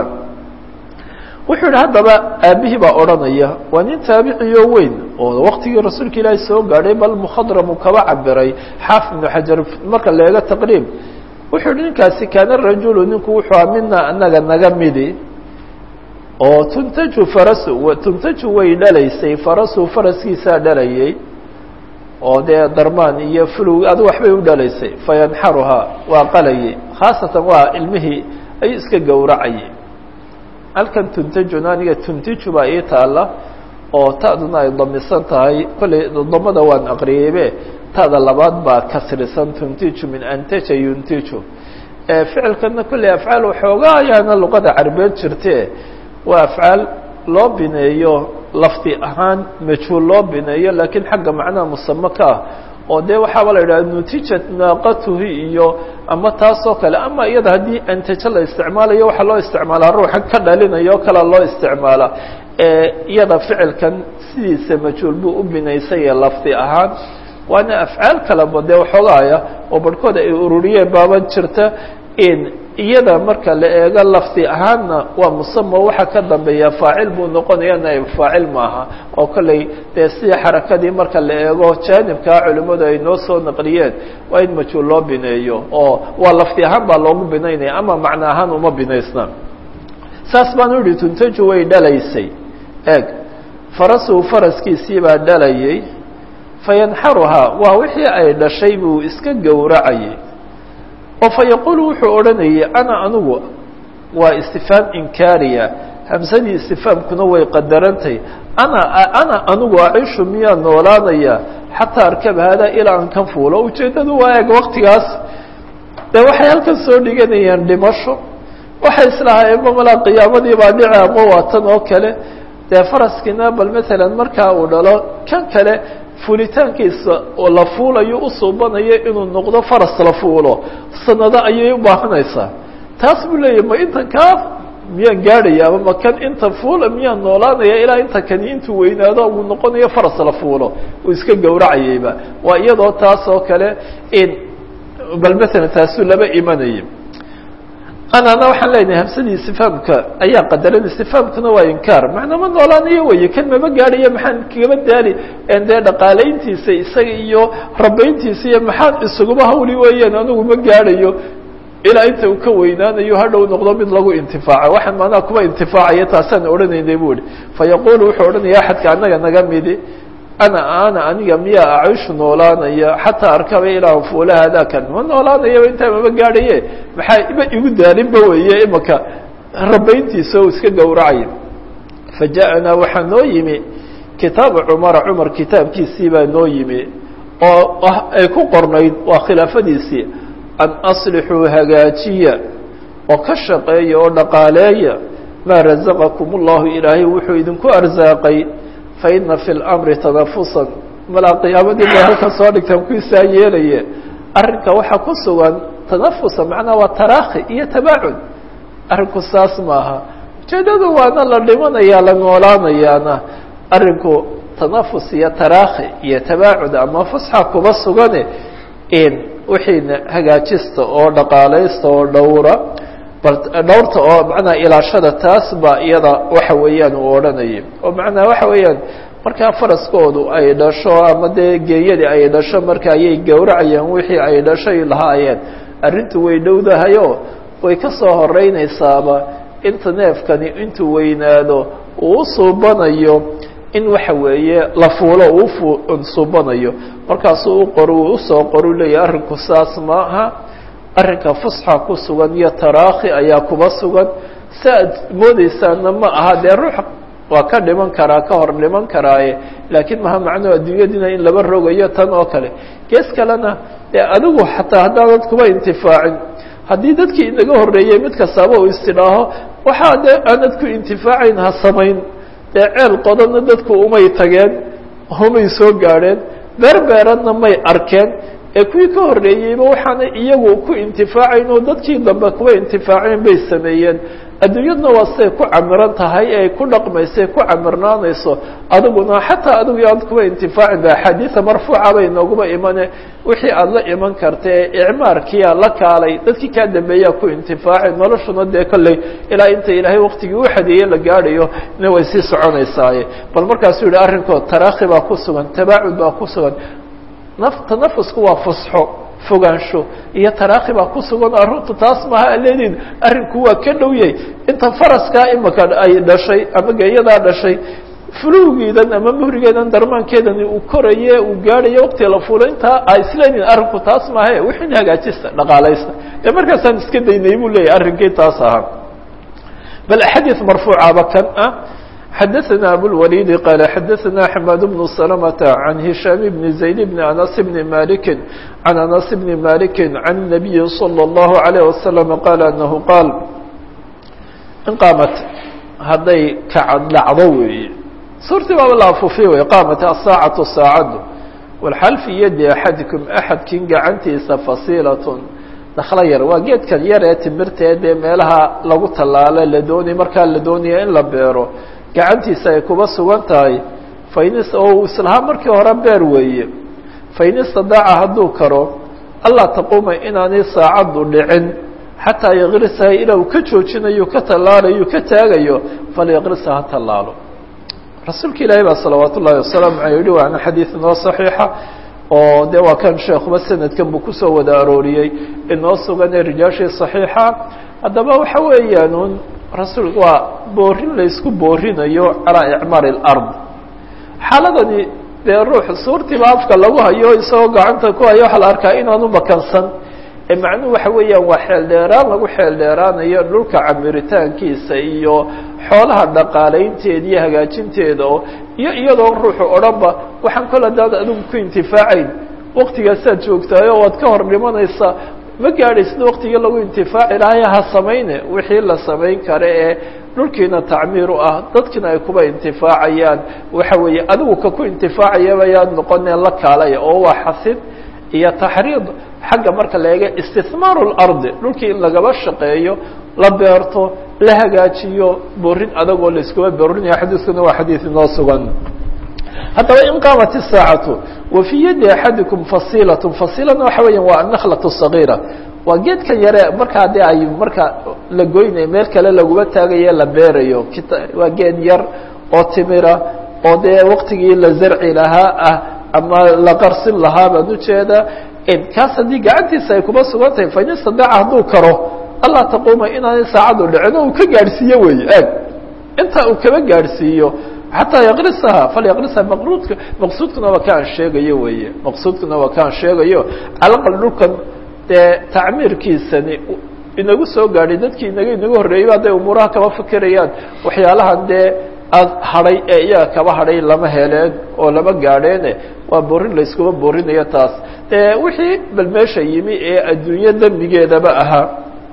wuxuu yihi haddaba aabihii baa odhanaya waa nin taabiciyo weyn oo waqtigii rasuulka ilaahi soo gaadhay bal mukhadramu kaba cabiray xaafid ibnu xajar marka la eego taqriib wuxuu yihi ninkaasi kaana rajulu ninku wuxuu a mina anaga naga midi oo tuntaju farasu tuntaju way dhalaysay farasu faraskiisaa dhalayay oo dee darmaan iyo fulug adu waxbay u dhalaysay fayanxaruhaa waa qalayay khaasatan waa ilmihii ayuu iska gowracayay halkan tuntajuna aniga tuntiju baa ii taalla oo ta'duna ay damisan tahay kolley damada waan aqriyeybe ta'da labaad baa kasrisan tuntiju min antaja yuntiju ficilkana kolley afcaal waxoogaa ayaana luqada carbeed jirte waa afcaal loo bineeyo lafdi ahaan majhuul loo bineeyo laakiin xagga macnaha musamo ka ah oo dee waxaaba la yidhaha nutijat naaqatuhi iyo ama taasoo kale ama iyada haddii antajo la isticmaalayo waxaa loo isticmaalaa ruuxa ka dhalinayo o kalea loo isticmaalaa iyada ficilkan sidiisa majhuul buu u binaysaya lafdi ahaan waana afcaal kaleba dee waxoogaaya oo barhkood ay ururiyeen baaba jirta in iyada marka la eego lafdi ahaanna waa musama waxa ka dambeeya faacil buu noqonaya naib faacil maaha oo kolley dee sidii xarakadii marka la eego jaanibkaa culimmadu ay noo soo naqliyeen waa in majhuul loo bineeyo oo waa lafdi ahaan baa loogu binaynaya ama macno ahaan uma binaysna saas baan u yihi tuntaju way dhalaysay eeg farasuhu faraskiisii baa dhalayay fayanxaruhaa waa wixii ay dhashay buu iska gowracayay oo fa yaquulu wuxuu odhanayay ana anigu waa istifaam inkaariya hamsadii istifaamkuna way qadarantay ana ana anigu acishu miyaa noolaanaya xataa arkab haadaa ilaa aan kan fuulo ujeeddadu waa eeg waktigaas dee waxay halkan soo dhiganayaan dhimasho waxay islahaayeen mamalaa qiyaamadii baa dhici ama waa tan oo kale dee faraskiina bal maalan markaa uu dhalo kan kale fuulitaankiisa oo la fuulayo u suubanayo inuu noqdo faras la fuulo sanado ayay u baahanaysaa taas buu leeyahy ma intan kaa miyaan gaadhaya ama ma kan inta fuula miyaan noolaanaya ilaa inta kani intuu weynaado uu noqonayo faras la fuulo uu iska gowracayayba waa iyadoo taas oo kale in bal maalan taasuu laba imanayay anana waxaan leenahay hamsadii istifaamka ayaa qadaran istifaamkuna waa inkaar macnaa ma noolaanayo weye kan mama gaadhayo maxaan kagaba daali dee dhaqaalayntiisa isaga iyo rabayntiisa iyo maxaan isuguma hawli weeyaan anigu ma gaadhayo ilaa inta uu ka weynaanayo hadhow noqdo mid lagu intifaaco waxaan maanaha kuwa intifaacaya taasaan odhanaynay bu ihi fa yaquulu wuxuu odhanaya axadka annaga naga midi ana ana aniga miyaa acishu noolaanaya xataa arkaba ilaa fuula haadakan ma noolaanayaba intaa mama gaadhaye maxaa ima igu daalinba weeye imaka rabayntiisa oo iska gowracaya fa ja'anaa waxaa noo yimi kitaabu cumara cumar kitaabkiisii baa noo yimi oo ay ku qornayd waa khilaafadiisii an aslixuu hagaajiya oo ka shaqeeya oo dhaqaaleeya maa razaqakum ullahu ilaahay wuxuu idinku arsaaqay faina fi اlamri tanafusan malaa qiyaamadii bay halkan soo dhigtaan kuisaa yeelaye arrinka waxaa ku sugan tanafusa macnaa waa taraakhi iyo tabaacud arrinku saas maaha ujeedadu waana la dhimanayaa la noolaanayaana arrinku tanafus iyo taraakhi iyo tabaacud ama fusxa kuba sugane in wixiina hagaajista oo dhaqaalaysta oo dhowra bal dhowrta oo macnaha ilaashada taas baa iyada waxa weeyaan uu odhanayay oo macnaha waxa weeyaan markaa faraskoodu ay dhasho ama dee geeyadii ay dhasho marka ayay gowracayaan wixii ay dhashay lahaayeen arrintu way dhowdahayo way ka soo horeynaysaaba inta neefkani intuu weynaado uu u suubanayo in waxa weeye la fuulo uu suubanayo markaasuu u qor uu usoo qoru leeyahy arrinku saas maaha arrinka fusxa ku sugan iyo taraakhi ayaa kuba sugan si aad moodeysaana ma aha dee ruux waa ka dhiman karaa ka hor dhiman karaaye laakiin maha macnuhu adduunyadiina in laba rogayo tan oo kale gees kalena dee adigu xataa haddaanad kuba intifaacin haddii dadkii inaga horreeyey mid kastaaba uu istidhaaho waxaa dee aanad ku intifaacayn ha samayn dee ceel qodanna dadku umay tageen umay soo gaadheen beerbeeradna may arkeen ee kuwii ka horreeyeyba waxaana iyagu ku intifaacayn oo dadkii dambe kuwa intifaaceen bay sameeyeen adduunyadna waa siday ku camiran tahay ee ay ku dhaqmaysa ku camirnaanayso adiguna xataa adigu aad kuwa intifaacin ba axaadiida marfuuca bay nooguba imane wixii aada la iman karta ee icmaarkiia la kaalay dadkii kaa dambeeyaa ku intifaacay noloshuna dee kolley ilaa inta ilaahay waktigii u xadeeye la gaadhayo ina way sii soconaysaaye bal markaasuu yihi arrinkood taraakhi baa ku sugan tabaacud baa ku sugan tanafusku waa fusxo fogaansho iyo taraakhi baa ku sugan oo arrintu taas maaha aleedin arrinku waa ka dhow yahay inta faraskaa imaka ay dhashay ama geeyadaa dhashay fulowgiidan ama muhrigeedan darmaankeedani uu koraye uu gaadhayo wakti la fulo intaa a isleedin arrinku taas maahae wixin hagaajista dhaqaalaysta ee markaasaan iska daynay buu leeyahy arrinkii taas ahaa bal axaadiis marfuucaba kan ah xadaثna abوlwalid qal xadaثna xmad bn سلمة عan هiشhام بn زayd بn أنس بn malik عan أنس بn malik عan النabiyi slى الlه عليه وsلم qal أنه qaal in qaamat hadday kacad dhacdo weeye suurtii baaba la afuufiy wey qaamat aلsaacaةu saacaddu wاlxal fii yadi axadikum axadkin gacantiisa fasiilatun daklo yar waa geedkan yar ee timirtee dee meelaha lagu tallaalo la doonay markaa la doonaya in la beero gacantiisa ay kuba sugan tahay fainis oo uu islahaa markii hore beer weeye fain istadaaca hadduu karo allaa taquuma inaanay saacaddu dhicin xataa yaqrisaha ilaa uu ka joojinayo ka tallaalayo ka taagayo falyaqrisa ha tallaalo rasuulka ilaahi baa salawaat ullaahi wasalaamu aley yihi waana xadiid inoo saxiixa oo de waa kan sheekuba sanadkan buu kusoo wada arooriyey inoo sugan ee rijaashii صaxiixa haddaba waxa weeyaan un rasuul waa boorin laysku boorinayo calaa icmaar اlard xaaladani dee ruux suurtiiba afka lagu hayo isagoo gacanta ku hayo waxaa la arkaa inaanu makansan ee macnuhu waxa weeyaan waa xeel dheeraan lagu xeel dheeraanayo dhulka camiritaankiisa iyo xoolaha dhaqaalaynteeda iyo hagaajinteeda oo iyo iyadoo ruuxu odhanba waxaan kol hadaad adigu ku intifaacayn waktigaasaad joogtaayo waad ka hor dhimanaysaa ma gaadhaysna waktigii lagu intifaaci lahay ha samayne wixii la samayn kare ee dhulkiina tacmiir u ah dadkiina ay kuba intifaacayaan waxa weeye adigu ka ku intifaacayaba yaad noqoneen la kaalaya oo waa xasid iyo taxriid xagga marka la eega istimaaru اlardi dhulkii in lagaba shaqeeyo la beerto la hagaajiyo borin adagoo laiskuba borinaya xadiiskuna waa xadiid inoo sugan haddaba in qaamat الsaacatu wa fii yadi axadikum fasilaة fasilana waxa weya waa anakhlaة صagiira waa geedka yare markaa de ay marka la goynayo meel kale laguma taagaye la beerayo waa geed yar oo timira oo dee waktigii la zarci lahaa ah ama la qarsin lahaa baan ujeeda kaas haddii gacantiisa ay kuma sugan tahay fain istadaaca hadduu karo allaa taquuma inaanay saacadu dhicin oo uu ka gaadhsiiyo wey aag intaa uu kaba gaadhsiiyo xataa yaqrisaha falyaqrisaha maqruudka maqsuudkuna waa kaan sheegayo weye maqsuudkuna waa kaan sheegayo calaqal dhulkan dee tacmiirkiisani inagu soo gaadhay dadkii inaga inagu horreeyey hadday umuuraha kaba fikirayaan waxyaalahan dee ad hadhay ee iyaga kaba hadhay lama heleen oo lama gaadheene waa borin layskuma borinayo taas dee wixii bal meesha yimi ee adduunyo dembigeedaba ahaa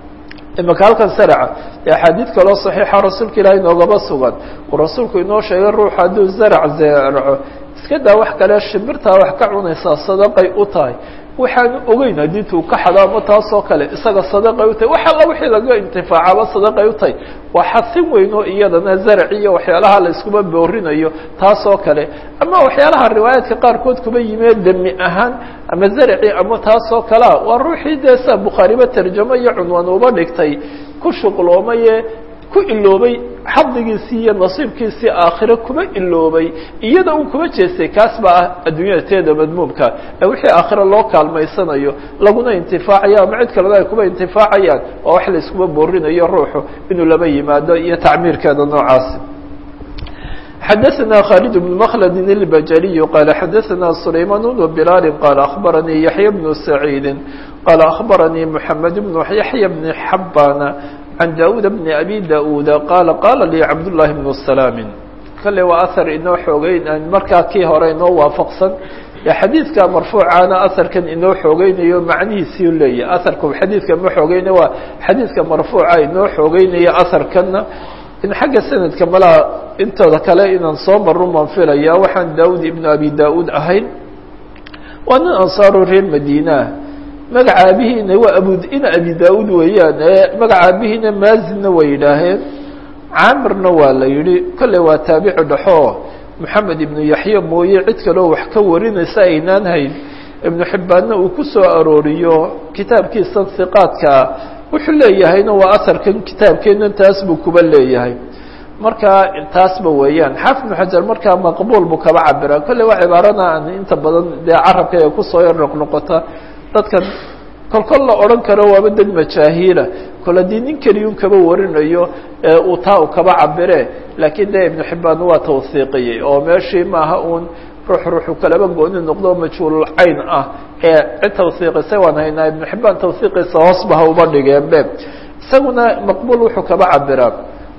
imaka halkan saraca dee axaadiid kaloo saxiixa rasuulka ilaahay noogaba sugan uu rasuulku inoo sheegay ruux hadduu zarac zeeraco iska daa wax kale shimbirtaa wax ka cunaysaa sadaqay u tahay waxaanu ogeyn haddii tuu ka xado ama taasoo kale isaga sadaqay u tahay wax alla wixii laga intifaacaba sadaqay u tahay waa xasin weyn oo iyadana zarac iyo waxyaalaha la iskuma boorinayo taasoo kale ama waxyaalaha riwaayaadka qaarkood kuba yimee demi ahaan ama zaraci ama taasoo kalea waa ruuxii dee sa bukhaariba tarjamo iyo cunwaan uba dhigtay ku shuqloomaye ku iloobay xadigiisii iyo nasiibkiisii aakhiro kuma iloobay iyada un kuma jeestay kaas baa ah adduunyada teeda madmuumka ee wixii aakhiro loo kaalmaysanayo laguna intifaacayo ama cid kalena ay kuba intifaacayaan oo wax la iskuma boorinayo ruuxu inuu laba yimaado iyo tacmiirkeeda noocaasi xadaثna khالد بن مkلd الbjلي qال xadaثna سlayman بن بlال qال أخbarnii yaحyى بن سعيid qال أخbarnii محamed بن yaحyى بن xabاn عن dاud بن أbي dاud qال qاla lii cabdاللahi بن سلام kale waa أثر inoo xoogeyn markaa kii hore inoo waafaqsan xadiidka marfuucaana aharkan inoo xoogeynayo macnihiisii leeyahy aharku xadiidka ma xoogeyna waa xadiidka marfuuca inoo xoogeynaya aharkana in xagga sanadka malaa intooda kale inaan soo marun baan filaya waxaan daud ibnu abi da-uud ahayn waa nin ansaaru reer madiina magaca aabihiina waa abudina abi da-uud weeyaan magaca aabihiina maazinna way yidhaaheen caamirna waa la yihi kolle waa taabici dhexo moxamed ibnu yaxya mooye cid kaleo wax ka warinaysa aynaan hayn ibnu xibbaanna uu ku soo arooriyo kitaabkiisa hiqaadkaa wuxuu leeyahayna waa aharkan kitaabkeena taas buu kuba leeyahay marka taasba weeyaan xaafid ibnu xajar markaa maqbuul buu kaba cabira kolley waa cibaarana aan inta badan dee carabka ee kusoo yar noqnoqota dadkan kol kol la odhan karo waaba dad majaahiila kol haddii nin keliyun kaba warinayo uu taa u kaba cabire laakiin dee ibnu xibbaan waa tawhiiqiyey oo meeshii maaha uun ruux ruuxu kalaba gooni noqdo majhuulul cayn ah ee cid tawhiiqisay waan haynaa ibnu xibbaan tawhiiqiisa hoosba ha uba dhigeen be isaguna maqbuul wuxuu kaba cabiraa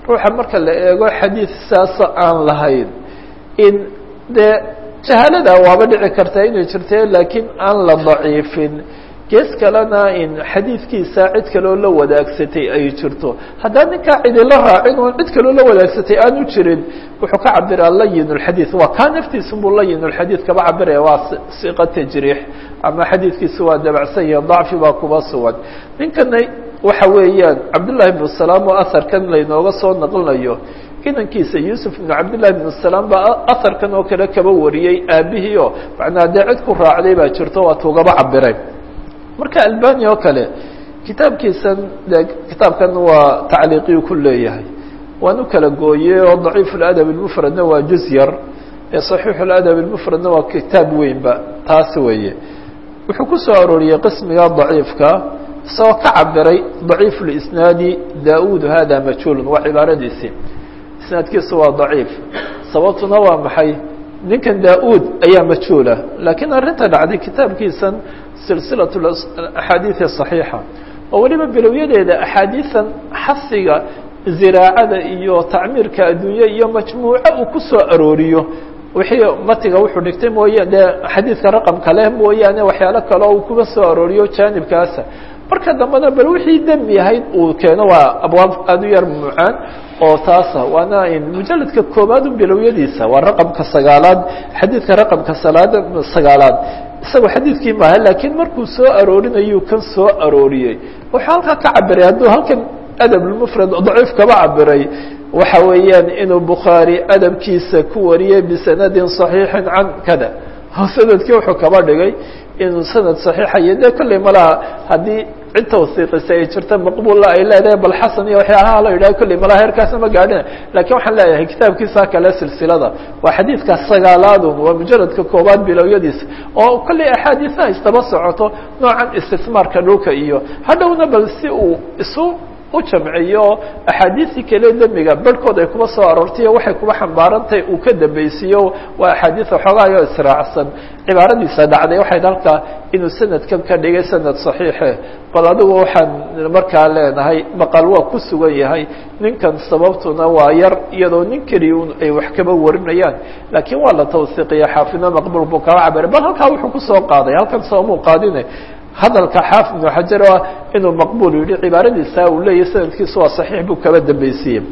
ruuxa marka la eego xadiid saasa aan lahayn in dee jahaalada waaba dhici kartaa inay jirte laakiin aan la daciifin gees kalena in xadiidkiisa cid kaloo la wadaagsatay ay jirto haddaan ninkaa cidila raacin oon cid kaloo la wadaagsatay aanu jirin wuxuu ka cabiraa layin اxadiid waa kaa naftiisa buu layin اxadiid kaba cabiraya waa siqa tajriix ama xadiidkiisa waa dabacsan yahe dacfi baa kuba sugan ninkana waxa weeyaan cabdالlahi بن سلام oo aharkan laynooga soo naqlinayo inankiisa yuusuf ibnu cabdillahi bnu salaam baa aharkan oo kale kaba wariyey aabihii oo macnaa dee cid ku raacday baa jirto waa tuugaba cabiray marka albani oo kale kitaabkiisan de kitaabkan waa tacliiqiyu ku leeyahay waan u kala gooyey oo daciif اladab اlmufradna waa juz yar ee صaxiix اladab اlmufradna waa kitaab weynba taas weeye wuxuu ku soo arooriyey qismiga daciifka isagoo ka cabiray daciif اlisnaadi da-ud hada majhuulun waa cibaaradiisii isnaadkiisu waa daciif sababtuna waa maxay ninkan da-ud ayaa majhuula laakiin arrinta dhacday kitaabkiisan silsilaة axaadiiثi صaxiixa oo weliba bilowyadeeda axaadiiثan xasiga ziraacada iyo tacmiirka adduunye iyo majmuuco uu ku soo arooriyo wixii matiga wuxuu dhigtay mooye dee xadiidka raqamka leh mooyaane waxyaalo kale oo uu kuga soo arooriyo jaanibkaasa marka dambena bal wixii dembi ahayd uu keeno waa abwaab aada u yar mucaan oo taasa waana mujaladka koobaad un bilowyadiisa waa raqamka sagaalaad xadiidka raqamka salaad sagaalaad isagoo xadiidkii maaha laakiin markuu soo aroorinayuu kan soo arooriyey wuxuu halkaa ka cabiray hadduu halkan adab lmufrad daciif kaba cabiray waxa weeyaan inuu bukhaari adabkiisa ku wariyey bisanadin صaxiixin can kada sanadkii wuxuu kaba dhigay inuu sanad صaxiixa iyo dee kolley malaha haddii cid tawsiiqisa ay jirta maqbuulla ay leedahay bal xasan iyo waxyaalaha la yidhaha kolley malaha heerkaasna ma gaadhina lakiin waxaan leeyahay kitaabkiisa kale silsilada waa xadiidka sagaalaadun waa mujaradka koobaad bilowyadiisa oo kolley axaadiisaha isdaba socoto noocan istismaarka dhulka iyo hadhowna bal si uu isu u jamciyo axaadiisii kale demiga barhkood ay kuba soo aroortay o waxay kuba xambaarantahay uu ka dambeysiiyo waa axaadiis waxoogayo israacsan cibaaradiisa dhacday waxay halkaa inuu sanadkan ka dhigay sanad صaxiixe bal adigu waxaan markaa leenahay maqal waa ku sugan yahay ninkan sababtuna waa yar iyadoo nin keliya un ay wax kaba warinayaan laakiin waa la tawsiiqiya xaafidna maqbul buu kaba cabiray bal halkaa wuxuu kusoo qaaday halkan soomuu qaadine hadalka xaafid ibnu xajar ah inuu maqbul yihi cibaaradiisa uu leeyahy sanadkiisu waa saxiix buu kaba dambaysiiyey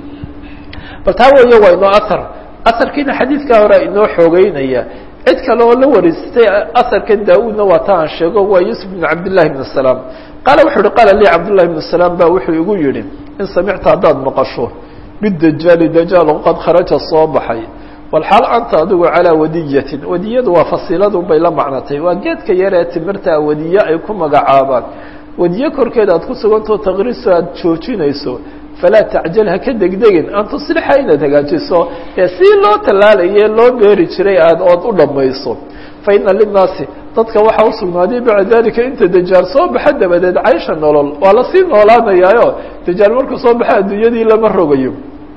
bal taa weeye waa inoo ahar aharkiina xadiidkaa hore inoo xoogeynaya cid kale oo la wareysatay aharkan daa-uudna waa ta aan sheego waa yuusuf bn cabdillahi bn salaam qaala wuxuu uhi qaala lii cabdullahi bn salaam ba wuxuu igu yihi in samicta haddaad maqasho bidajaali dajaal qad kharaja soo baxay walxaal anta adigu calaa wadiyatin wadiyadu waa fasiiladun bay la macnatay waa geedka yar ee timirta wadiye ay ku magacaabaan wadiye korkeeda aad ku sugantao taqriiso aad joojinayso falaa tacjal ha ka degdegin an tuslixa inaad hagaajiso ee si loo tallaalaye loo beeri jiray aad ood u dhammayso fa ina linnaasi dadka waxaa usugnaaday bacda dalika inta dajaal soo baxa dabadeed caysha nolol waa lasii noolaanayaayo dajaal markuu soo baxa adduunyadii lama rogayo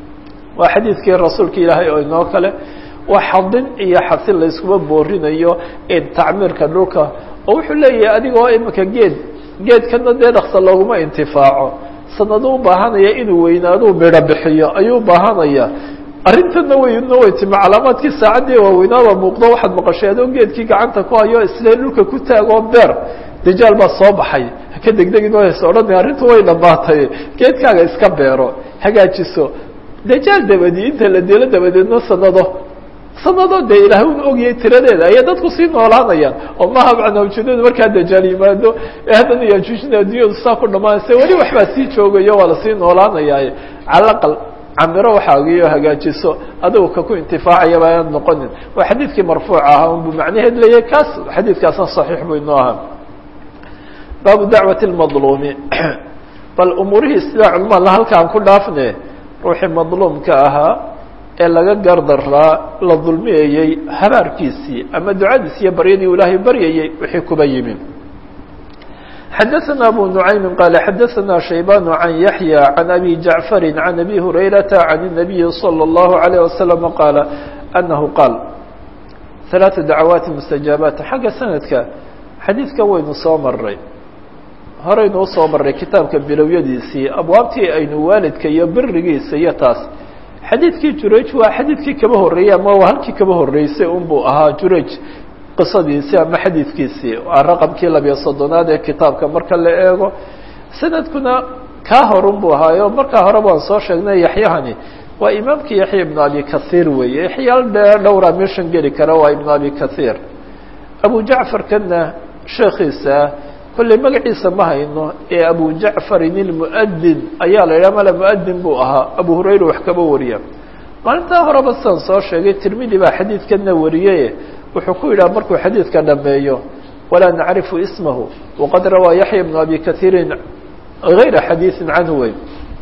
waa xadiidkii rasuulka ilaahay oo inoo kale waa xadin iyo xasin layskuma boorinayo tacmiirka dhulka oo wuxuu leeyahay adigoo imika geed geedkana dee dhaksa looguma intifaaco sanado u baahanaya inuu weynaaduu midho bixiyo ayuu baahanaya arrintana wayna way timi calaamaadkii saacaddii waaweynaaba muuqdo waxaad maqashay adoo geedkii gacanta ku hayo isle dhulka ku taagoo beer dajaal baa soo baxay haka degdegin o has odhanay arrintu way dhamaatay geedkaaga iska beero hagaajiso dajaal dabadi inta la dilo dabadeedna sanado sanado dee ilaahay un ogiyay tiradeeda ayay dadku sii noolaanayaan oo maha macnaa ujeedadu markaa dajaal yimaado ee haddana yajuujina adduunyadu saa ku dhamaanaysa weli waxbaa sii joogayo waa lasii noolaanayaaye calaqal camiro waxaagiyo hagaajiso adigu ka ku intifaacayaba ayaan noqonin waa xadiidkii marfuuc ahaa unbu macnaheed leeyahay kaas xadiidkaasna saxiix buu inoo ahaa baabu dacwati lmadluumi bal umuurihii sidaa culmada halkaan ku dhaafne ruuxii madluumka ahaa ee laga gardaraa la dulmiyayey habaarkiisii ama ducadiis iyo baryadii ilaahay baryayey wixii kuba yimi xadaثna abu نuعaymi qaala xadaثna shaybaan can yaحyى can abi jaعfari can abi hurayrata can الnabiyi slى الlahu عalيه waslم qaala anahu qaal ثalaaثa dacwaati mustajaabaat xagga sanadka xadiidkan waynu soo maray horeynu usoo marray kitaabka bilowyadiisii abwaabtii aynu waalidka iyo birigiisa iyo taas xadiidkii juraj waa xadiidkii kaba horreeyey ama waa halkii kaba horreysay unbuu ahaa juraj qisadiisii ama xadiidkiisii waa raqamkii labiyo soddonaad ee kitaabka marka la eego sanadkuna kaa horun buu ahaayo markaa hore baan soo sheegnay yaxyahani waa imaamkii yaxya ibnu abi kahiir weeye yaxyaal dheer dhowra meeshan geli kara waa ibnu abi kahiir abu jacfarkana sheekiisa kolley magaciisa ma hayno ee abu jacfarin ilmu'adin ayaa la yidhaha male mu'adin buu ahaa abu hurayra wax kaba wariya maalintaa horeba sidaan soo sheegay tirmidi baa xadiidkana wariye wuxuu ku yidhaha markuu xadiidka dhameeyo walaa nacrifu ismahu waqad rawaa yaxya ibnu abi kahiirin gayra xadiiثin canhu wey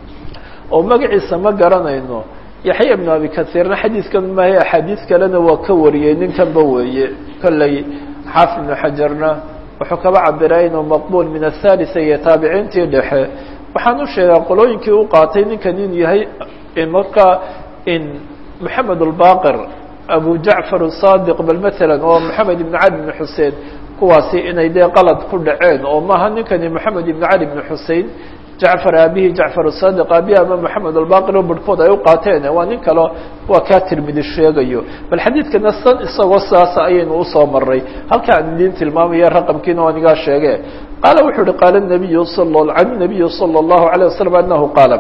oo magaciisa ma garanayno yaxya ibnu abi kahiirna xadiidkan maahe axaadiis kalena waa ka wariyey ninkanba weeye kolley xaafid ibnu xajarna wuxuu kaba cabiray inuu maqbuul min athalitثa iyo taabiciintii dhexe waxaan u sheegaa qolooyinkii u qaatay ninkan in yahay markaa in moxamed اlbaqir abu jacfar الصadiq bal mثala oo moxamed ibn cali ibn xusein kuwaasi inay dee qalad ku dhaceen oo maaha ninkani moxamed ibn cali ibn xusein jacfar aabihi jacfar الصadiq aabihi ama moxamed albaqir o barhkood ay u qaateen waa nin kalo waa kaa tirmidi sheegayo bal xadiidkana san isagoo sidaasa ayaynu usoo maray halka aan idiin tilmaamaya raqamkiina waan igaa sheege qaala wuxuu uhi qaala nabiyu an nabiyu salى الlahu عalيه waslm anahu qaala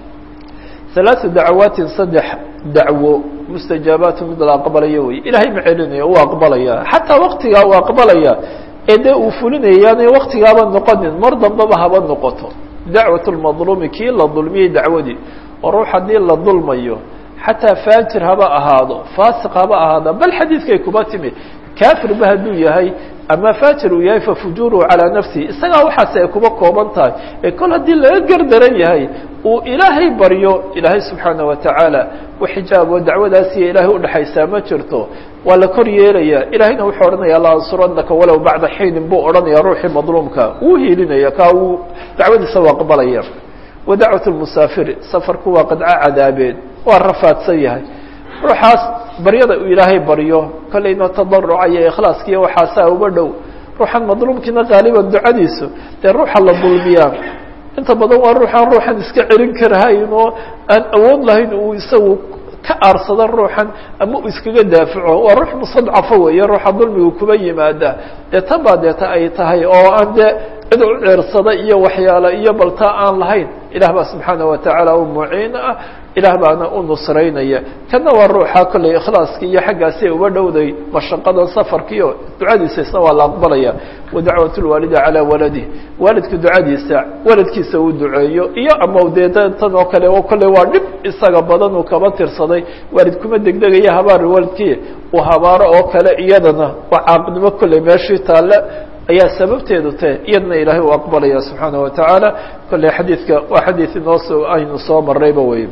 ثaلaaثu dacawaatin saddex dacwo mustajaabaatu mid la aqbalayo wey ilaahay ma celinayo uu aqbalaya xataa waktigaa uu aqbalaya ee dee uu fulinaya yaanay waktigaaba noqonin mar dambaba haba noqoto dacwaة اlmadluumi kii la dulmiyey dacwadii oo ruux haddii la dulmayo xataa faajir haba ahaado faasiq haba ahaado bal xadiidkay kuba timi kafirba hadduu yahay ama faajir uu yahay fafujuruhu calىa nafsihi isagaa waxaas ay kuba kooban tahay ee kol haddii laga gardaran yahay uu ilaahay baryo ilaahay subxaanaه watacaala xijaab oo dacwadaasiyo ilaahay udhexaysaa ma jirto waa la kor yeelaya ilaahayna wuxuu odhanaya la ansuranaka walow bacda xiinin buu odhanaya ruuxii madluumka wuu hiilinaya ka uu dacwadiisa u aqbalaya wa dacwaة اmusaafiri safarku waa qadco cadaabeed waa rafaadsan yahay ruuxaas baryada uu ilaahay baryo kolleyna tadaruca iyo ikhlaaskiiyo waxaasaa uba dhow ruuxan madluumkiina qaaliban ducadiisu dee ruuxa la dulmiyaa inta badan waa ruuxaan ruuxan iska celin karahayn oo aan awood lahayn uu isagu ka aarsado ruuxan ama uu iskaga daafaco waa ruux mustadcafa weeye ruuxa dulmigu kuba yimaada dee tan baa deeta ay tahay oo aan dee cid u ceersada iyo waxyaala iyo baltaa aan lahayn ilaah baa subxaana watacaala u muciin ah ilaah baana u nusraynaya kana waa ruuxa kolley ikhlaaskii iyo xaggaasi uba dhowday mashaqadan safarkiio ducadiisa isna waa la aqbalaya wa dacwat lwaalidi calaa waladih waalidka ducadiisa waladkiisa uu duceeyo iyo ama dee tan oo kale oo kolley waa dhib isaga badan uu kaba tirsaday waalid kuma degdegaya habaar waalidkii uu habaaro oo kale iyadana waa caaqnimo kolley meeshii taale ayaa sababteedu tahe iyadna ilaahay uu aqbalaya subxaana watacaala kolley xadiidka waa xadiid inoo aynu soo marayba wey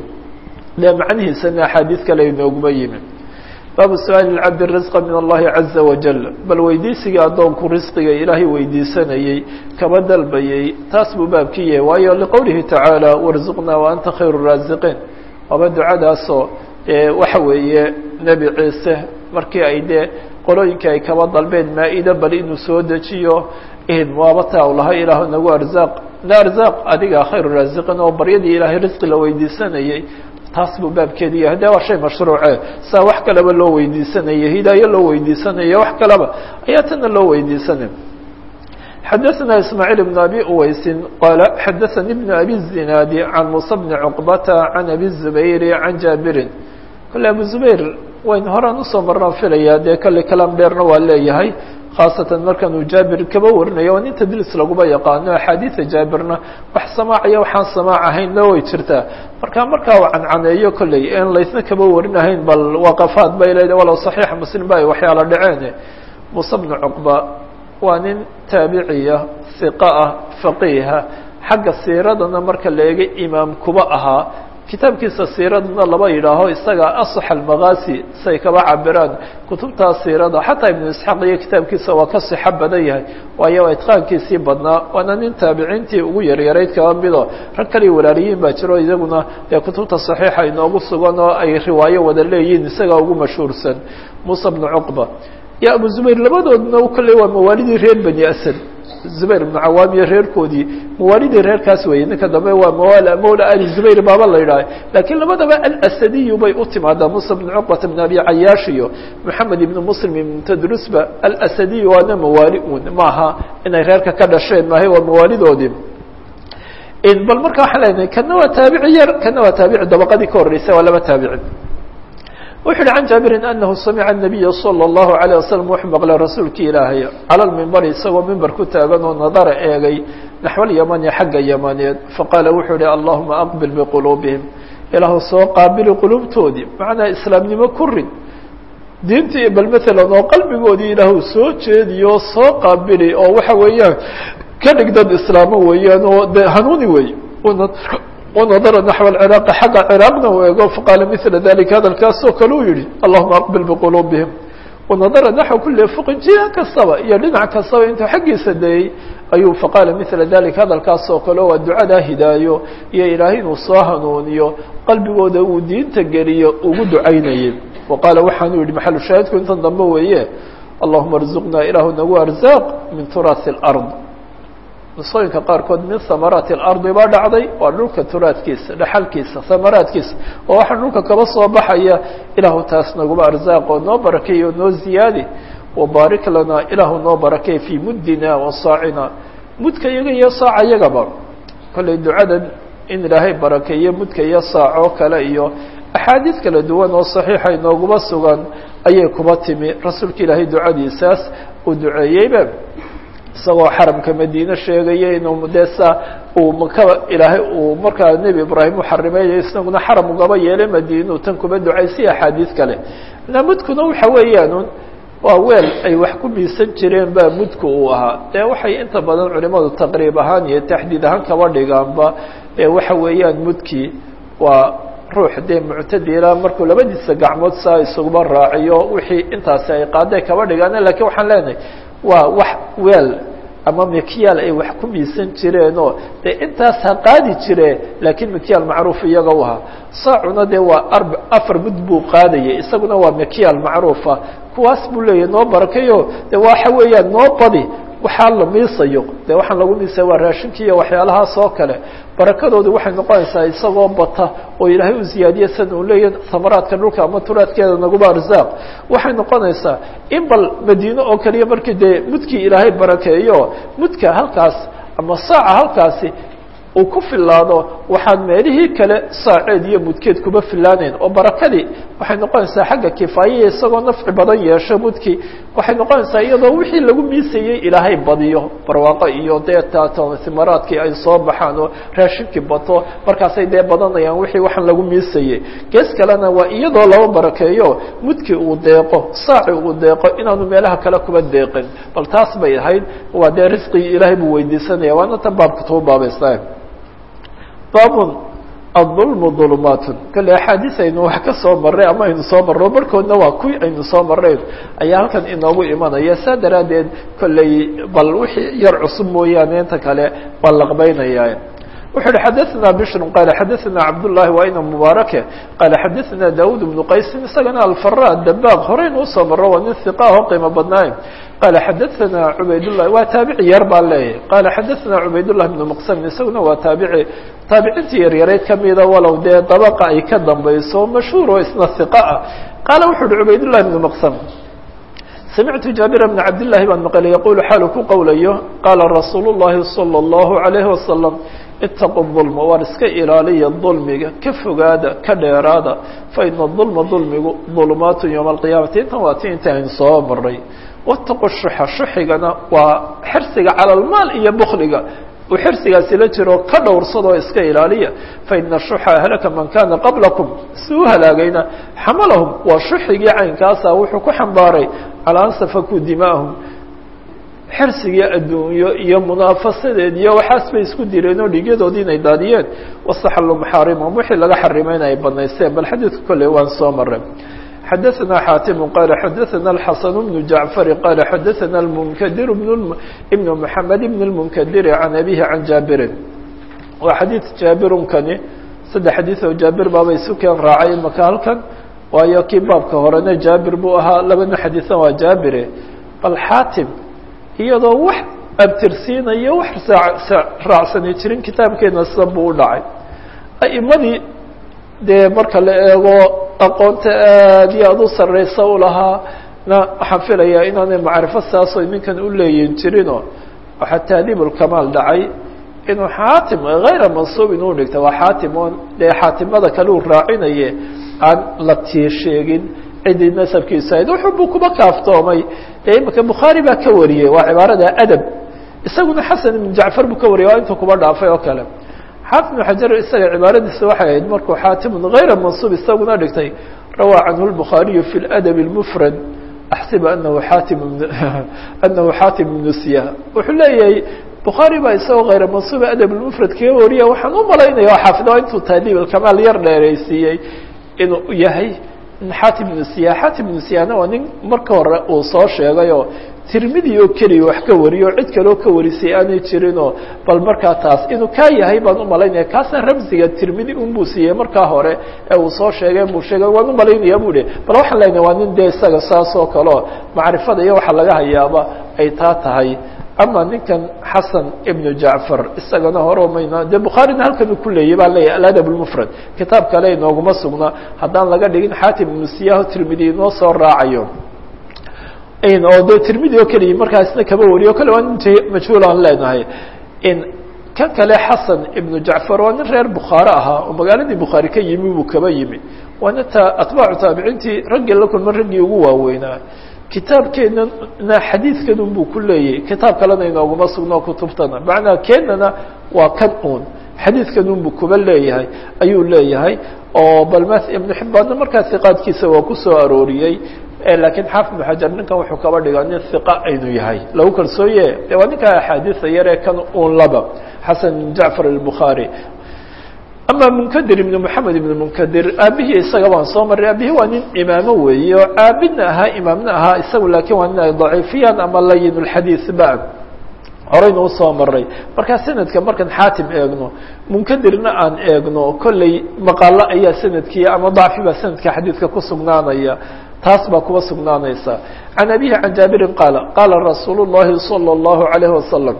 de macnihiisana axaadiid kale inooguma yimi baabu su-aali lcabdi risqa min allahi caza wajal bal weydiisigii addoonku risqiga ilaahay weydiisanayey kaba dalbayey taas buu baabkii yahay waayo liqowlihi tacaala warzuqnaa wa anta khayru raasiqiin waaba ducadaasoo waxa weeye nebi ciise markii ay dee qolooyinkii ay kaba dalbeen maa-ida bal inuu soo dejiyo waaba taa u lahay ilaah nagu arzaaq na arzaaq adiga khayru raasiqiin oo baryadii ilaahay risqi la weydiisanayey taas buu baabkeedu yahay de waa shay mashruuce saa wax kaleba loo weydiisanayo hidaayo loo weydiisanayo wax kaleba ayaa tana loo weydiisanay xadaثna ismaaعiil بn abi uweysin qaala xadaثani بn abi الzinaadi can musa bni cuqbata can abi الzubayri can jaabirin kole abu zubayr wayn horaan usoo marnaan filaya dee kale kalaam dheerna waa leeyahay khaasatan markan uu jaabir kaba warinayo waa nin tadliis laguma yaqaano axaadiida jaabirna wax samaacayo waxaan samaac ahaynna way jirtaa marka markaa uu cancaneeyo kolley en laysna kaba warinahayn bal waqafaad bay leedahay walow saxiixa muslim ba ay waxyaala dhaceen muuse bnu cuqba waa nin taabiciya hiqa ah faqiiha xagga siiradana marka la eega imaam kuba ahaa kitaabkiisa siiradana laba yidhaaho isaga asax almakaasi say kaba cabiraan kutubtaa siirada xataa ibnu isxaaq iyo kitaabkiisa waa ka sixo badan yahay waayo waa itqaankiisii badnaa waana nin taabiciintii ugu yaryarayd kaba mido rag kaliya walaaliyiin baa jiro iyaguna dee kutubta saxiixa inoogu sugan oo ay riwaayo wada leeyihiin isagaa ugu mashhuursan muuse bnu cuqba iyo abu zubayr labadoodna kolley waa mawaalidii reer bani asad zubayr ibnu cawaam iyo reerkoodii mawaalidii reerkaas weeye ninka dambe waa mawal mawla ali zubayr baaba la yidhaha laakiin labadaba alasadiyu bay u timaadaa musa bn cuqbata bn abi cayaash iyo moxamed ibn muslim ibn tadrusba alasadiyu waana mawaali un maaha inay reerka ka dhasheen maahay waa mawaalidoodii bal marka waxaan leenahay kana waa taabici yar kana waa taabici dabaqadii ka horreysay waa laba taabici wuxu uhi can jaabirin anahu samica الnabiya salى الlahu عalيه waslm wuxuu maqlay rasuulki ilaahay cala lmimbari isagoo mimber ku taagan oo nadara eegay naxو اlyamani xagga yamaneed faqaala wuxuu ihi allahuma aqbil biquluubihim ilaahu soo qaabili quluubtoodii macnaa islaamnimo ku rid diintii bal maalan oo qalbigoodii ilaahu soo jeediyo soo qaabili oo waxa weeyaan ka dhig dad islaamo weeyaan oo de hanuuni wey wanadara naxو ciraaqi xagga ciraaqna u eego faqaala mila dalika hadalkaasoo kale uu yihi allahuma aqbil biquluubihim wanadara naxو kuli fuqin jiha kastaba iyo dhinac kastaba intuu xaggiisa dayey ayuu faqaala mila dalika hadalkaasoo kale waa ducadaa hidaayo iyo ilaahay inuu soo hanuuniyo qalbigooda uu diinta geliyo ugu ducaynayay wa qaala waxaanu yihi maxalu shaahidku intan dambe weeye allahuma arzuqnaa ilaahu nagu arzaaq min turaasi اlard nusooyinka qaarkood min hamaraati اlardi baa dhacday waa dhulka turaadkiisa dhaxalkiisa hamaraadkiisa oo waxaa dhulka kaba soo baxaya ilaahu taas naguma arzaaq oo noo barakeey oo noo ziyaadi wabaarik lanaa ilaahu noo barakey fii muddina wa saacina mudka iyaga iyo saaca iyagaba kollay ducadan in ilaahay barakeeyo mudka iyo saacoo kale iyo axaadiis kala duwan oo saxiixa inooguma sugan ayay kuba timi rasuulka ilaahay ducadiisaas uu duceeyeyba isagoo xaramka madiine sheegaya inuu desa uu makaba ilaahay uu markaa nebi ibraahim u xarimeeyo isaguna xaram ugaba yeelay madiinuu tan kuba ducaysay axaadiis kale mudkuna waxa weeyaan waa weel ay wax ku miisan jireen baa mudku uu ahaa dee waxay inta badan culimadu taqriib ahaan iyo taxdiid ahaan kaba dhigaanba waxa weeyaan mudkii waa ruux dee muctadila markuu labadiisa gacmood saa isuguba raaciyo wixii intaasi ay qaaday kaba dhigaan lakiin waxaan leenahay waa wax weel ama mikyaal ay wax ku miisan jireenoo dee intaas ha qaadi jire laakiin mikyaal macruuf iyaga u ahaa saacuna dee waa arb afar mud buu qaadayay isaguna waa mikyaal macruufa kuwaas buu leeyahy noo barakayo de waxa weeyaan noo badi waxaa la miisayo de waxaan lagu miisaya waa raashinki iyo waxyaalahaas oo kale barakadoodu waxay noqonaysaa isagoo bata oo ilaahay u ziyaadiye san uu leeyahy samaraadka dhulka ama turaadkeeda naguba arzaaq waxay noqonaysaa in bal madiine oo kaliya markii dee mudkii ilaahay barakeeyo mudka halkaas ama saaca halkaasi uu ku filaado waxaan meelihii kale saaceed iyo mudkeed kuba filaaneyn oo barakadii waxay noqonaysaa xagga kifaayaya isagoo nafci badan yeesho mudkii waxay noqonaysaa iyadoo wixii lagu miisayey ilaahay badiyo barwaaqo iyo dee tatimaraadkii ay soo baxaan oo raashinkii bato markaasay dee badanayaan wixii waxaan lagu miisayey gees kalena waa iyadoo laba barakeeyo mudkii uu deeqo saaci uu deeqo inaanu meelaha kale kuba deeqin bal taas bay ahayd waa dee risqigii ilaahay buu weydiisanaya waana tan baabka tuu baabaysta baabun aلظulmu ظulumaatun kale axaadiis aynu wax ka soo marray ama aynu soo marro barhkoodna waa kuwii aynu soo marrayn ayaa halkan inoogu imanaya saa daraaddeed kolley bal wixii yar cusub mooyaane inta kale waa laqbaynaya wuxu uhi xadaثna bشhr qala xadaثna cabdالlahi waa ina mubaarake qala xadaثna daud بnu qaysin isagana alfara dabaaq horeyn usoo maro waa nin hiqah oo qiimo badnaaye qala xadaثna cubaydالlahi waa taabici yar baa leeyahy qala xadaثna cubaydالlahi بnu mqsamin isaguna waa taabici taabiciintii yaryareyd kamida walow dee dabaqa ay ka dambayso mashhuur oo isna hiqa ah qaala wuxu uhi cubaydالlahi بnu mqsam samictu jaabir bna cabdالlahi baan maqlay yaqulu xaalu ku qowlayo qaala rasuul الlahi salى الlahu عalayhi wasalam itaqu dulma waar iska ilaaliya dulmiga ka fogaada ka dheeraada fa ina dulma dulmigu dulumaatu yowma alqiyaamati intan waa ti inta aynu soo maray wataqu shuxa shuxigana waa xirsiga cala almaal iyo bukliga uu xirsigaasi la jiro ka dhowrsadoo iska ilaaliya faina shuxa ahlaka man kana qablakum si u halaagayna xamalahum waa shuxigii caynkaasa wuxuu ku xambaaray calaa an safakuu dimaahum xirsigii adduunyo iyo munaafasadeed iyo waxaas bay isku direen oo dhigyadoodii inay daadiyeen wastaxallu maxaarimahum wixii laga xarimayna ay banaysteen bal xadiidka kolley waan soo maray xadaثna xaatimu qala xadaثna الxasan bnu jacfari qala xadaثna اlmunkadir ibn mحamed ibn اlmunkadiri can abihi can jaabirin waa xadiid jaabirunkani saddex xadiid oo jaabir baaba isu keen raacay imaka halkan waayo kii baabka horena jaabir buu ahaa labana xadiiثan waa jaabire bal xaatim iyadoo wax abtirsiinayo wax raacsani jirin kitaabkeena sida buu u dhacay a'imadii dee marka la eego aqoonta aad iyo aada u sarreysa u lahaa na waxaan filayaa inaanay macrifo saasoo ninkan u leeyin jirinoo waxaa taadiib ulkamaal dhacay inuu xaatim hayra mansuub inuu dhigta waa xaatim oon dee xaatimada kale uu raacinaye aan la tii sheegin ciddii nasabkiisa ahayd wuxuu buu kuba kaaftoomay dee imika bukhaari baa ka wariyey waa cibaarada adab isaguna xasan ibn jacfar buu ka wariyay waa intuu kuba dhaafay oo kale xaafid ibn xajar isaga cibaaradiisa waxay ahayd markuu xaatimun hayra mansuub isaguna dhigtay rawaa canhu lbukhaariyu fi ladab اlmufrad axsib anahu xaatim anahu xaatim ibnu siya wuxuu leeyahay bukhaari baa isagoo hayra mansuuba adab lmufrad kaga wariya waxaan u malaynaya oo xaafid waa intuu taadiib alkamaal yar dheeraysiiyey inuu yahay xaatim ibnu siya xaatim ibnu siyana waa nin marka hore uu soo sheegay oo tirmidi oo keliya wax ka wariyo o cid kaleo ka warisay aanay jirinoo bal markaa taas inuu kaa yahay baan umalaynaya kaasna ramsiga tirmidi unbuu siiyey markaa hore ee uu soo sheegay buu sheegay waan umalaynaya bu hi bal waxaan leenahay waa nin dee isaga saas oo kaleo macrifada iyo waxa laga hayaaba ay taa tahay ama ninkan xasan ibnu jacfar isagana hore mayna dee bukhaarina halkan ku leeyay baan leeyahy aladab lmufrad kitaab kale inooguma sugna haddaan laga dhigin xaatim ibnu siyaho tirmidi inoo soo raacayo oo de tirmidi oo keliya markaasna kaba wariyo kale waa nin majhuul aan leenahay kan kale xasan ibnu jacfar waa nin reer bukhaare ahaa oo magaaladii bukhaari ka yimi buu kaba yimi waana ta atbaacu taabiciintii raggii la kulma raggii ugu waaweynaa kitaabkeenana xadiidkan un buu ku leeyahy kitaab kalena inooguma sugno kutubtana macnaa keenana waa kan un xadiidkan un buu kuba leeyahay ayuu leeyahay oo bal m ibnu xibbaanna markaa hiqaadkiisa waa kusoo arooriyey lakiin xaafid ibnu xajar ninkan wuxuu kaba dhigaa nin hiqa aynu yahay lagu kalsooye de waa ninkaa axaadiisa yaree kan un laba xasan ibn jacfar albukhaari ama munkadir ibn moxamed ibn munkadir aabihii isaga baan soo maray aabihii waa nin imaamo weeye oo caabidna ahaa imaamna ahaa isagu laakiin waa nin ay daciifiyaan ama layin lxadiis ba horeyna usoo maray markaa sanadka markaan xaatim eegno munkadirna aan eegno kolley maqaalo ayaa sanadkii ama dacfi baa sanadka xadiidka ku sugnaanaya taas baa kuba sugnaanaysa can abihi can jaabirin qaala qaala rasuulu llahi salى اllahu alayhi wasalam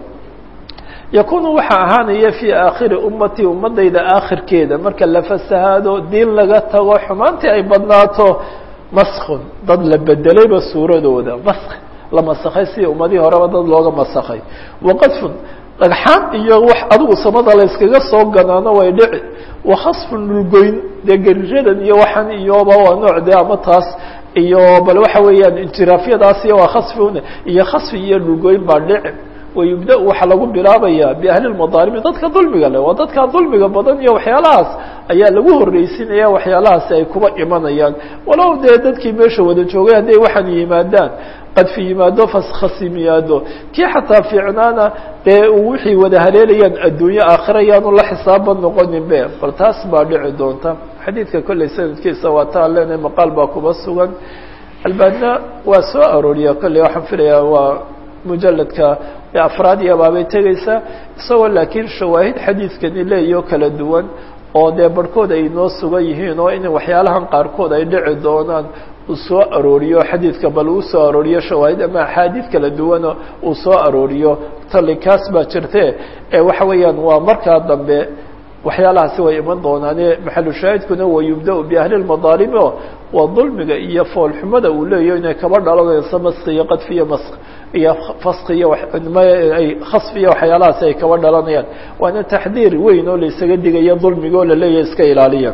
yakunu waxaa ahaanaya fii aakhiri ummatii ummadayda aakhirkeeda marka la fasahaado diin laga tago xumaantii ay badnaato maskun dad la bedelayba suuradooda mask la masakhay sidii ummadihii horeba dad looga masakhay waqadfun dhagxaan iyo wax adigu samada la yskaga soo ganaano way dhici wakhasfun dhulgoyn dee geriradan iyo waxan iyoba waa nooc de ama taas iyo bal waxa weeyaan injiraafyadaas iyo waa khasfun iyo khasfi iyo dhulgoyn baa dhici wayubda waxaa lagu bilaabaya biahli lmadaalimi dadka dulmiga leh waa dadka dulmiga badan iyo waxyaalahaas ayaa lagu horreysinaya waxyaalahaasi ay kuba imanayaan walow dee dadkii meesha wada joogay hadday waxaan yimaadaan qadfi yimaado faskhasim yimaado kii xataa fiicnaana dee wixii wada haleelayaan adduunye aakhira yaanu la xisaaba noqonin be bal taas baa dhici doonta xadiidka kolley sanadkiisa waa taa leenahay maqaal baa kuba sugan albaanina waa soo arooriya kolley waxaan filayaa waa mujaladka afraad iyo baabay tegeysaa isagoo laakiin shawaahid xadiidkani leeyo kala duwan oo dee barhkood ay noo sugan yihiin oo in waxyaalahan qaarkood ay dhici doonaan uu soo arooriyo xadiidka bal uu soo arooriyo shawaahid ama axaadiid kala duwana uu soo arooriyo tali kaas baa jirte ee waxa weeyaan waa markaa dambe waxyaalahaasi way iman doonaane maxalu shaahidkuna wa yubda biahli lmadaalimi o waa dulmiga iyo foolxumada uu leeyaho inay kaba dhalanayso maski iyo qadfi iyo mask iyo faski iyo ay khasfi iyo waxyaalahaasi ay kaba dhalanayaan waana taxdiir weyn oo la isaga digayo dulmiga oo laleeyahay iska ilaaliya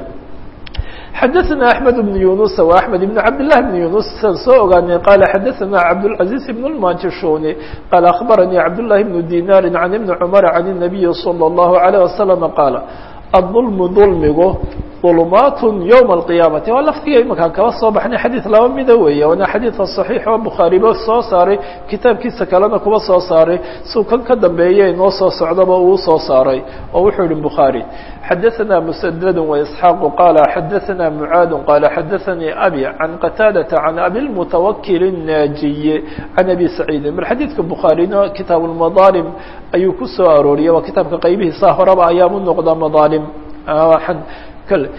xadaثna أحmed بن yuنuس و أحmed بن cabd للh بن yuنuس siaan soo ogaanay qal xadaثna cabdالعaزيز بن الmajishuni qال أخbarnي cabdاللahi بن dinar عan iبn cmر عan النabiyi slى الlaه عليه وsلم qاala الظulm dulmigu ظulmaat yوم القiyamati waa lafdiga imakaan kaba soo baxnay xadiid laba mida weeye waana xadiidka صaxiix oo bukhaariba soo saaray kitaabkiisa kalena kuba soo saaray suu kan ka dambeeye inoo soo socdaba uu soo saaray oo wuxuu yihi bukhaarي xadaثna mسdd وإسحاaq qala xadaثna mعaad qala xadaثnii abi can qataadaةa can abi الmutawakil الnaajiye can abi saciidi mar xadiidka bukhaarina kitaab الmadaalim ayuu ku soo arooriyay waa kitaabka qaybihiisa horeba ayaam u noqda madaalim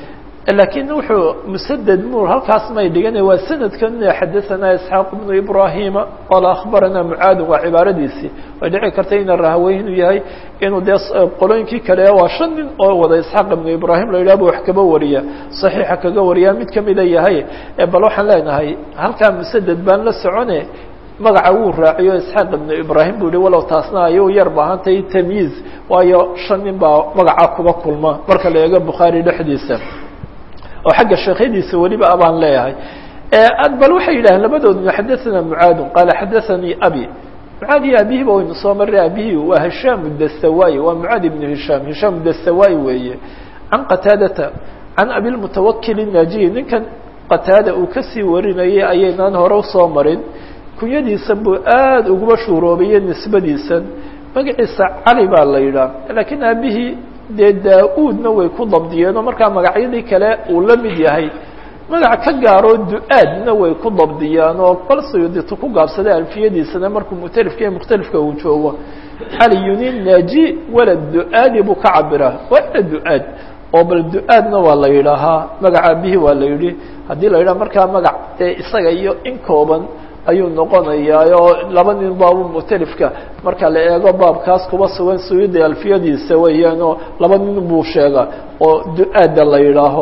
laakiin wuxuu musaded mur halkaas may dhigana waa sanadkan xadaثana isxaaq bnu ibrahima qala akhbarana mucaadin waa cibaaradiisii way dhici karta ina rahawey inuu yahay inuu dee qolooyinkii kale waa shan nin oo wada isxaaq ibnu ibrahim la yidhah bu wax kaba wariya صaxiixa kaga wariyaa mid kamida yahay bal waxaan leenahay halkaa musaded baan la socone magaca wuu raaciyo isxaaq ibnu ibrahim bu yihi walow taasna ay u yar baahantahay tamyiiz waayo shan nin baa magaca kuba kulma marka la eego bukhaari dhexdiisa oo xagga sheekhadiisa weliba abaan leeyahay bal waxay yidhaaheen labadoodna xadaثana mucaadu qaala xadaثanii abi mucaad iyo abihiba waynu soo maray abihi waa hishaam dasawayi waa mucaad ibnu hishaam hishaam dasawayi weeye can qataadata can abilmutawakil الnaajiyi ninkan qataada uu kasii warinayay ayaynaan hore usoo marin kunyadiisan buu aada uguba shuuroobaye nisbadiisan magaciisa cali baa la yidhaah laakiin aabihii dee daa-uudna way ku dabdiyeen oo markaa magacyadii kale uu la mid yahay magac ka gaaroo du-aadna way ku dabdiyaan oo bal sayuditu ku gaabsaday alfiyadiisana markuu mukhtalifka iyo mukhtalifka uu joogo caliyuni naaji walad du-aadi buu ka cabiraa waa ina du-aad oo bal du-aadna waa la yidhaahaa magaca aabihii waa la yidhi haddii la yidhaha markaa magac dee isaga iyo in kooban ayuu noqonayaa oo laba nin baabu mukhtalifka marka la eego baabkaas kuba sugan suyuudi alfiyadiisa weeyaan oo laba nin buu sheegaa oo du-aada la yidhaaho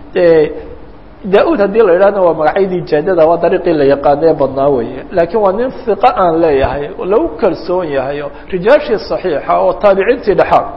da-uud haddii la yidhahna waa magacyadii jaadada waa dariiqii la yaqaana ee badnaa weeye laakiin waa nin hiqa aan leeyahay lagu kalsoon yahay oo rijaashii صaxiixa oo taabiciintii dhexaa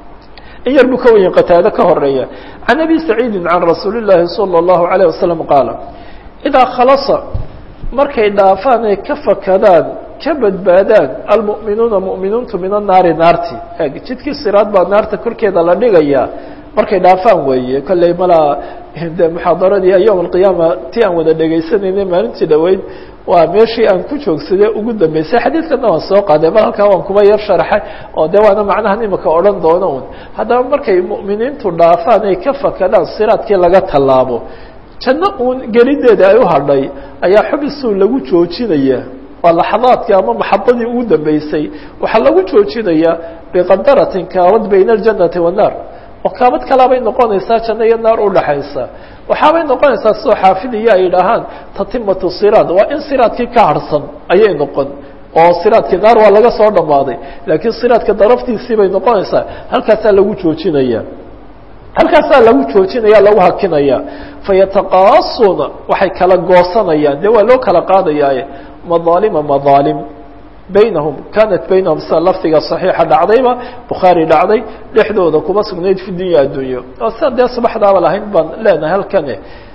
in yar buu ka wenye qataado ka horeeya can abi saciidi can rasuuli الlahi salى الlahu عalيه wasalam qaala idaa khalasa markay dhaafaan ay ka fakadaan ka badbaadaan almu'minuuna mu'miniintu min annaari naarti eg jidkii siraad baa naarta korkeeda la dhigayaa markay dhaafaan weeye kolley malaa de muxaadaradii yowm alqiyaama ti aan wada dhegaysanayna maalintii dhaweyd waa meeshii aan ku joogsaday ugu dambeysay xadiidkana waan soo qaaday bal halkaa waan kuba yar sharaxay oo de waana macnahan imika odhan doono un haddaba markay mu'miniintu dhaafaan ay ka fakadaan siraadkii laga tallaabo janno uun gelideeda ay u hadhay ayaa xubisuu lagu joojinaya waa laxadaadkii ama maxabadii ugu dambeysay waxaa lagu joojinayaa biqadaratin kaabad bayna aljannati wannaar oo kaabad kalaabay noqonaysaa janno iyo naar udhaxaysa waxaabay noqonaysaa sidoo xaafidiya ay dhahaan tatimatu siraad waa in siraadkii ka harhsan ayay noqon oo siraadkii naar waa laga soo dhammaaday laakiin siraadka daraftiisii bay noqonaysaa halkaasaa lagu joojinaya halkaasaa lagu joojinaya lagu hakinaya fayataqaasuuna waxay kala goosanayaan dee waa loo kala qaadayaaye madaalima madaalim baynahum kanat baynahum sida lafdiga صaxiixa dhacdayba bukhaari dhacday dhexdooda kuma sugnayd fi dunya addunyo oo sida dee subaxdaaba lahayn baan leenahay halkane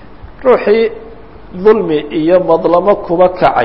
ruuxii dulmi iyo madlamo kuba kacay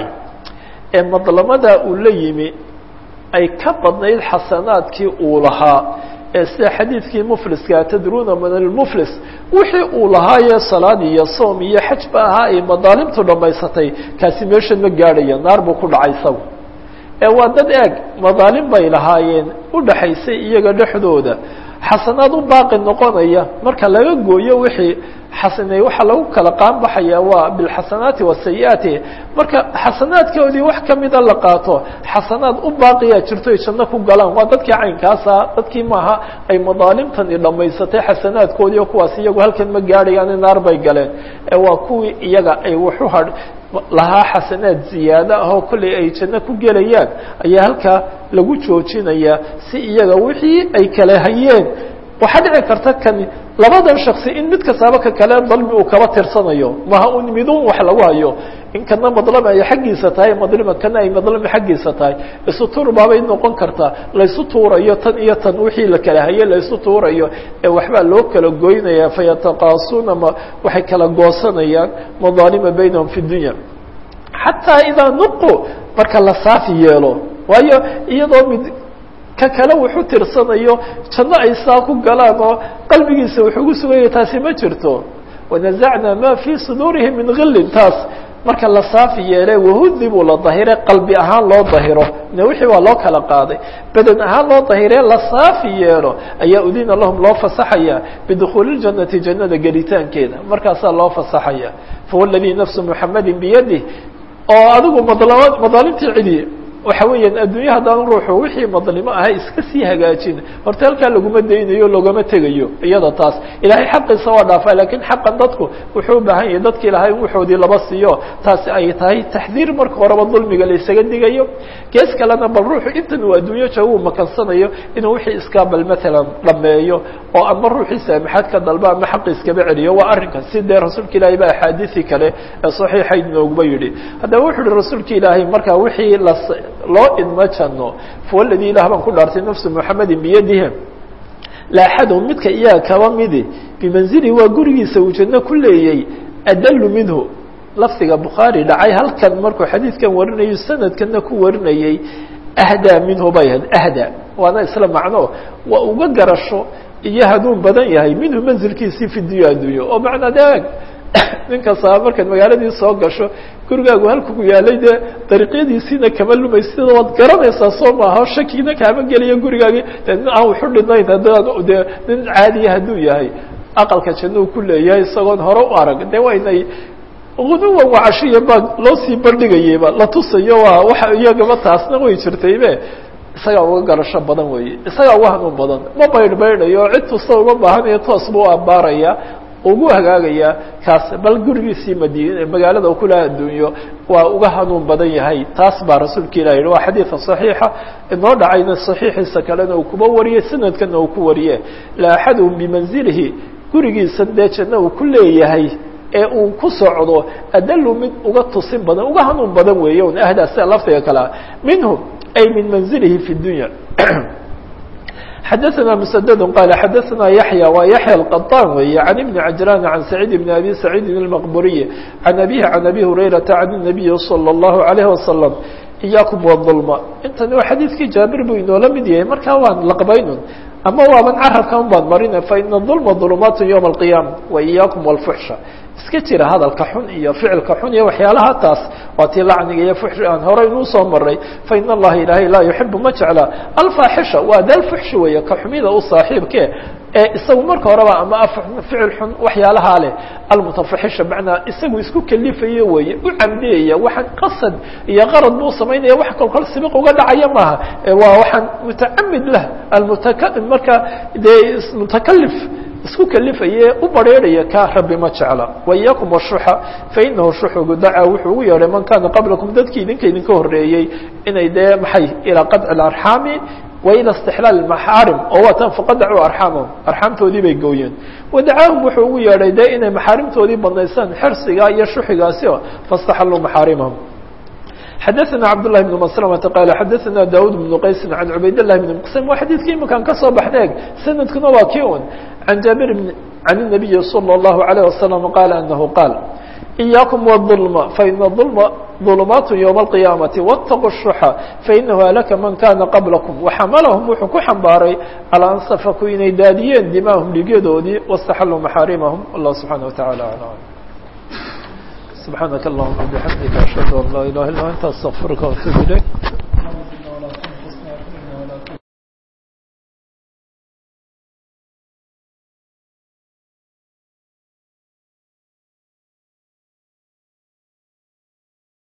ee madlamada uu la yimi ay ka badnayd xasanaadkii uu lahaa ee sida xadiidkii mufliska tadruuna min almuflis wixii uu lahaayee salaad iyo soom iyo xaj ba ahaa ay madaalimtu dhammaysatay kaasi meeshan ma gaadhaya naar buu ku dhacay isagu ee waa dad eeg madaalim bay lahaayeen udhaxaysay iyaga dhexdooda xasanaad u baaqi noqonaya marka laga gooyo wixii xasaney waxaa lagu kala qaanbaxaya waa bilxasanaati wasayi-aati marka xasanaadkoodii wax kamida la qaato xasanaad u baaqiyaa jirto ay janno ku galaan waa dadkii caynkaasa dadkii maaha ay madaalimtani dhammaysatay xasanaadkoodii oo kuwaas iyagu halkan ma gaadhayaani naar bay galeen ee waa kuwii iyaga ay waxu hadh lahaa xasanaad ziyaado ah oo kollay ay janno ku gelayaan ayaa halkaa lagu joojinayaa si iyaga wixii ay kala hayeen waxaa dhici karta kani labadan shaksi in mid kastaaba ka kale dalmi uu kaba tirsanayo maha un midun wax lagu hayo in kana madlama ay xaggiisa tahay madlima kana ay madlama xaggiisa tahay isu tuur baabay noqon kartaa laysu tuurayo tan iyo tan wixii la kala hayay laysu tuurayo ee waxbaa loo kala goynaya fayataqaasuuna ma waxay kala goosanayaan madaalima baynahum fi dunya xataa idaa nuqu marka la saafi yeelo waayo iyadoo mid ka kale wuxu tirsanayo janno ay saa ku galaan oo qalbigiisa wuxuu ugu suganya taasi ma jirto wanazacnaa ma fii suduurihim min gillin taas marka la saafi yeele wahudibuu la dahire qalbi ahaan loo dahiro ne wixii waa loo kala qaaday beden ahaan loo dahire la saafi yeelo ayaa udina lahum loo fasaxaya bidukhuuli اljannati jannada gelitaankeeda markaasaa loo fasaxaya fahuwa ladii nafsu muxamadi biyadih oo adigu madl madaalimtii cidi waxa weeyaan adduunya haddaan ruuxu wixii madlimo ahay iska sii hagaajin horta halkaa laguma daynayo loogama tegayo iyada taas ilaahay xaqiisa waa dhaafaa lakiin xaqan dadku wuxuu u baahan yahay dadki ilahay in waxoodii laba siiyo taasi ay tahay taxdiir marka horeba dulmiga la isaga digayo gees kalena bal ruuxu intan uu adduunyo jooga uu makansanayo inuu wixii iskaa bal matalan dhameeyo oo ama ruuxii saamaxaad ka dalba ama xaqi iskaba celiyo waa arrinkan si dee rasuulka ilaahay ba axaadiisii kale ee saxiixayd nooguma yidhi haddaba wuxu uhi rasuulka ilaahay markaa wixii la loo idma janno fawaladi ilah baan ku dhaartay nafsu muxamedin biyadihi la axadhum midka iyaga kaba midi bimanzili waa gurigiisa uu janno ku leeyey adalu minhu lafdiga bukhaari dhacay halkan markuu xadiidkan warinayo sanadkana ku warinayey ahdaa minhu bay ahayd ahdaa waana isla macno waa uga garasho iyo haduun badan yahay minhu manzilkiisii fi dunya addunya oo macnaa de nin kastaba markaad magaaladii soo gasho gurigaagu halkugu yaalay dee dariiqyadiisiina kama lumaysid waad garanaysaa soo maaha shakiina kaama geliya gurigaagii de nin aan waxu dhinayn haddaan de nin caadiya hadduu yahay aqalka jannou ku leeyahay isagoon hore u arag de waynay guduwan wacashiya baa loo sii bandhigayeyba la tusayo waa waxa iyagaba taasna way jirtaybe isagaa uga garasho badan weeye isagaa uga hanuun badan ma baydh baydhayo cid tusta uma baahanayo toos buu abaaraya ugu hagaagaya kaas bal gurigiisii madiine magaalada kulaha adduunyo waa uga hanuun badan yahay taas baa rasuulka ilah yihi waa xadiida صaxiixa inoo dhacayna صaxiixiisa kalena uu kuba wariyey sanadkana uu ku wariye la axadhum bimanzilihi gurigiisa dee janno uu ku leeyahay ee uu ku socdo adalu mid uga tusin badan uga hanuun badan weeye un ahdaa sida lafdiga kalea minhu ay min manzilihi fi dunya xadaثna mسdd qال xadaثna yaحyى wa yaحyى الqطاn weeye عan iبn cajrاn عan سacيid بn abi سacيidi الmqburiي عan abيه عan abi هurayraةa عan النabiyi slى الlaهu عalيه وasلم إyaakum wالظulma intani waa xadiidkii jaabir buu inoola mid yahay markaa waan laqbaynun ama waaban carabkan baan marina faina ظulma ظulumaat yوم القiyama وإyaakum wالfuxsha iska jira hadalka xun iyo ficilka xun iyo waxyaalaha taas waa tii lacniga iyo fuxshi aan horey inuu soo maray fain allaha ilaahay laa yuxibu ma jecla alfaaxisha waa dal fuxshi weeye ka xumida u saaxiibke ee isagu marka horeba ama ficil xun waxyaalahaa leh almutafaxisha macnaa isagu isku kelifayo weeye u camdiyaya waxaan qasad iyo qarad buu samaynaya wax kolkol sibiq uga dhacaya maaha waa waxaan mutacamid lah almutaka marka dee mutakalif isku kelifaye u bareeraya ka rabbi ma jecla waiyakum washuxa fainahu shuxugu dacaa wuxuu ugu yeedhay man kaana qablakum dadkii idinka idinka horeeyey inay dee maxay ilaa qadci اarxaami wa ila istixlaal maxaarim oo waatan faqadacuu arxaamahum arxaamtoodii bay gooyeen wadacaahum wuxuu ugu yeedhay dee inay maxaarimtoodii banaysaan xirsiga iyo shuxigaasi o faاstaxaluu maxaarimahum xadaثna cabdالlahi بn mslmةa qaal xadaثna daud بn qaysi can cubayd الlahi بn mqsm waa xadiidkii imakaan ka soo baxneeg sanadkuna waa kii un can jaabir can الnabiyi slى الlahu عalيه wasalam qaala anahu qaal إiyaakum wالظulma faina ظulma ظulumaat ywma الqiyaamati wاtaquu الshuxa fainahu alaka man kana qablakum waxamalahum wuxuu ku xambaaray calىa an safaku inay daadiyeen dimaahum dhigyadoodii waاstaxaluu maxaarimahum allah subxanaه wataعalى aعlam سبحانك اللهم وبحمدك أشهد أن لا إله إلا أنت أستغفرك وأتوب إليك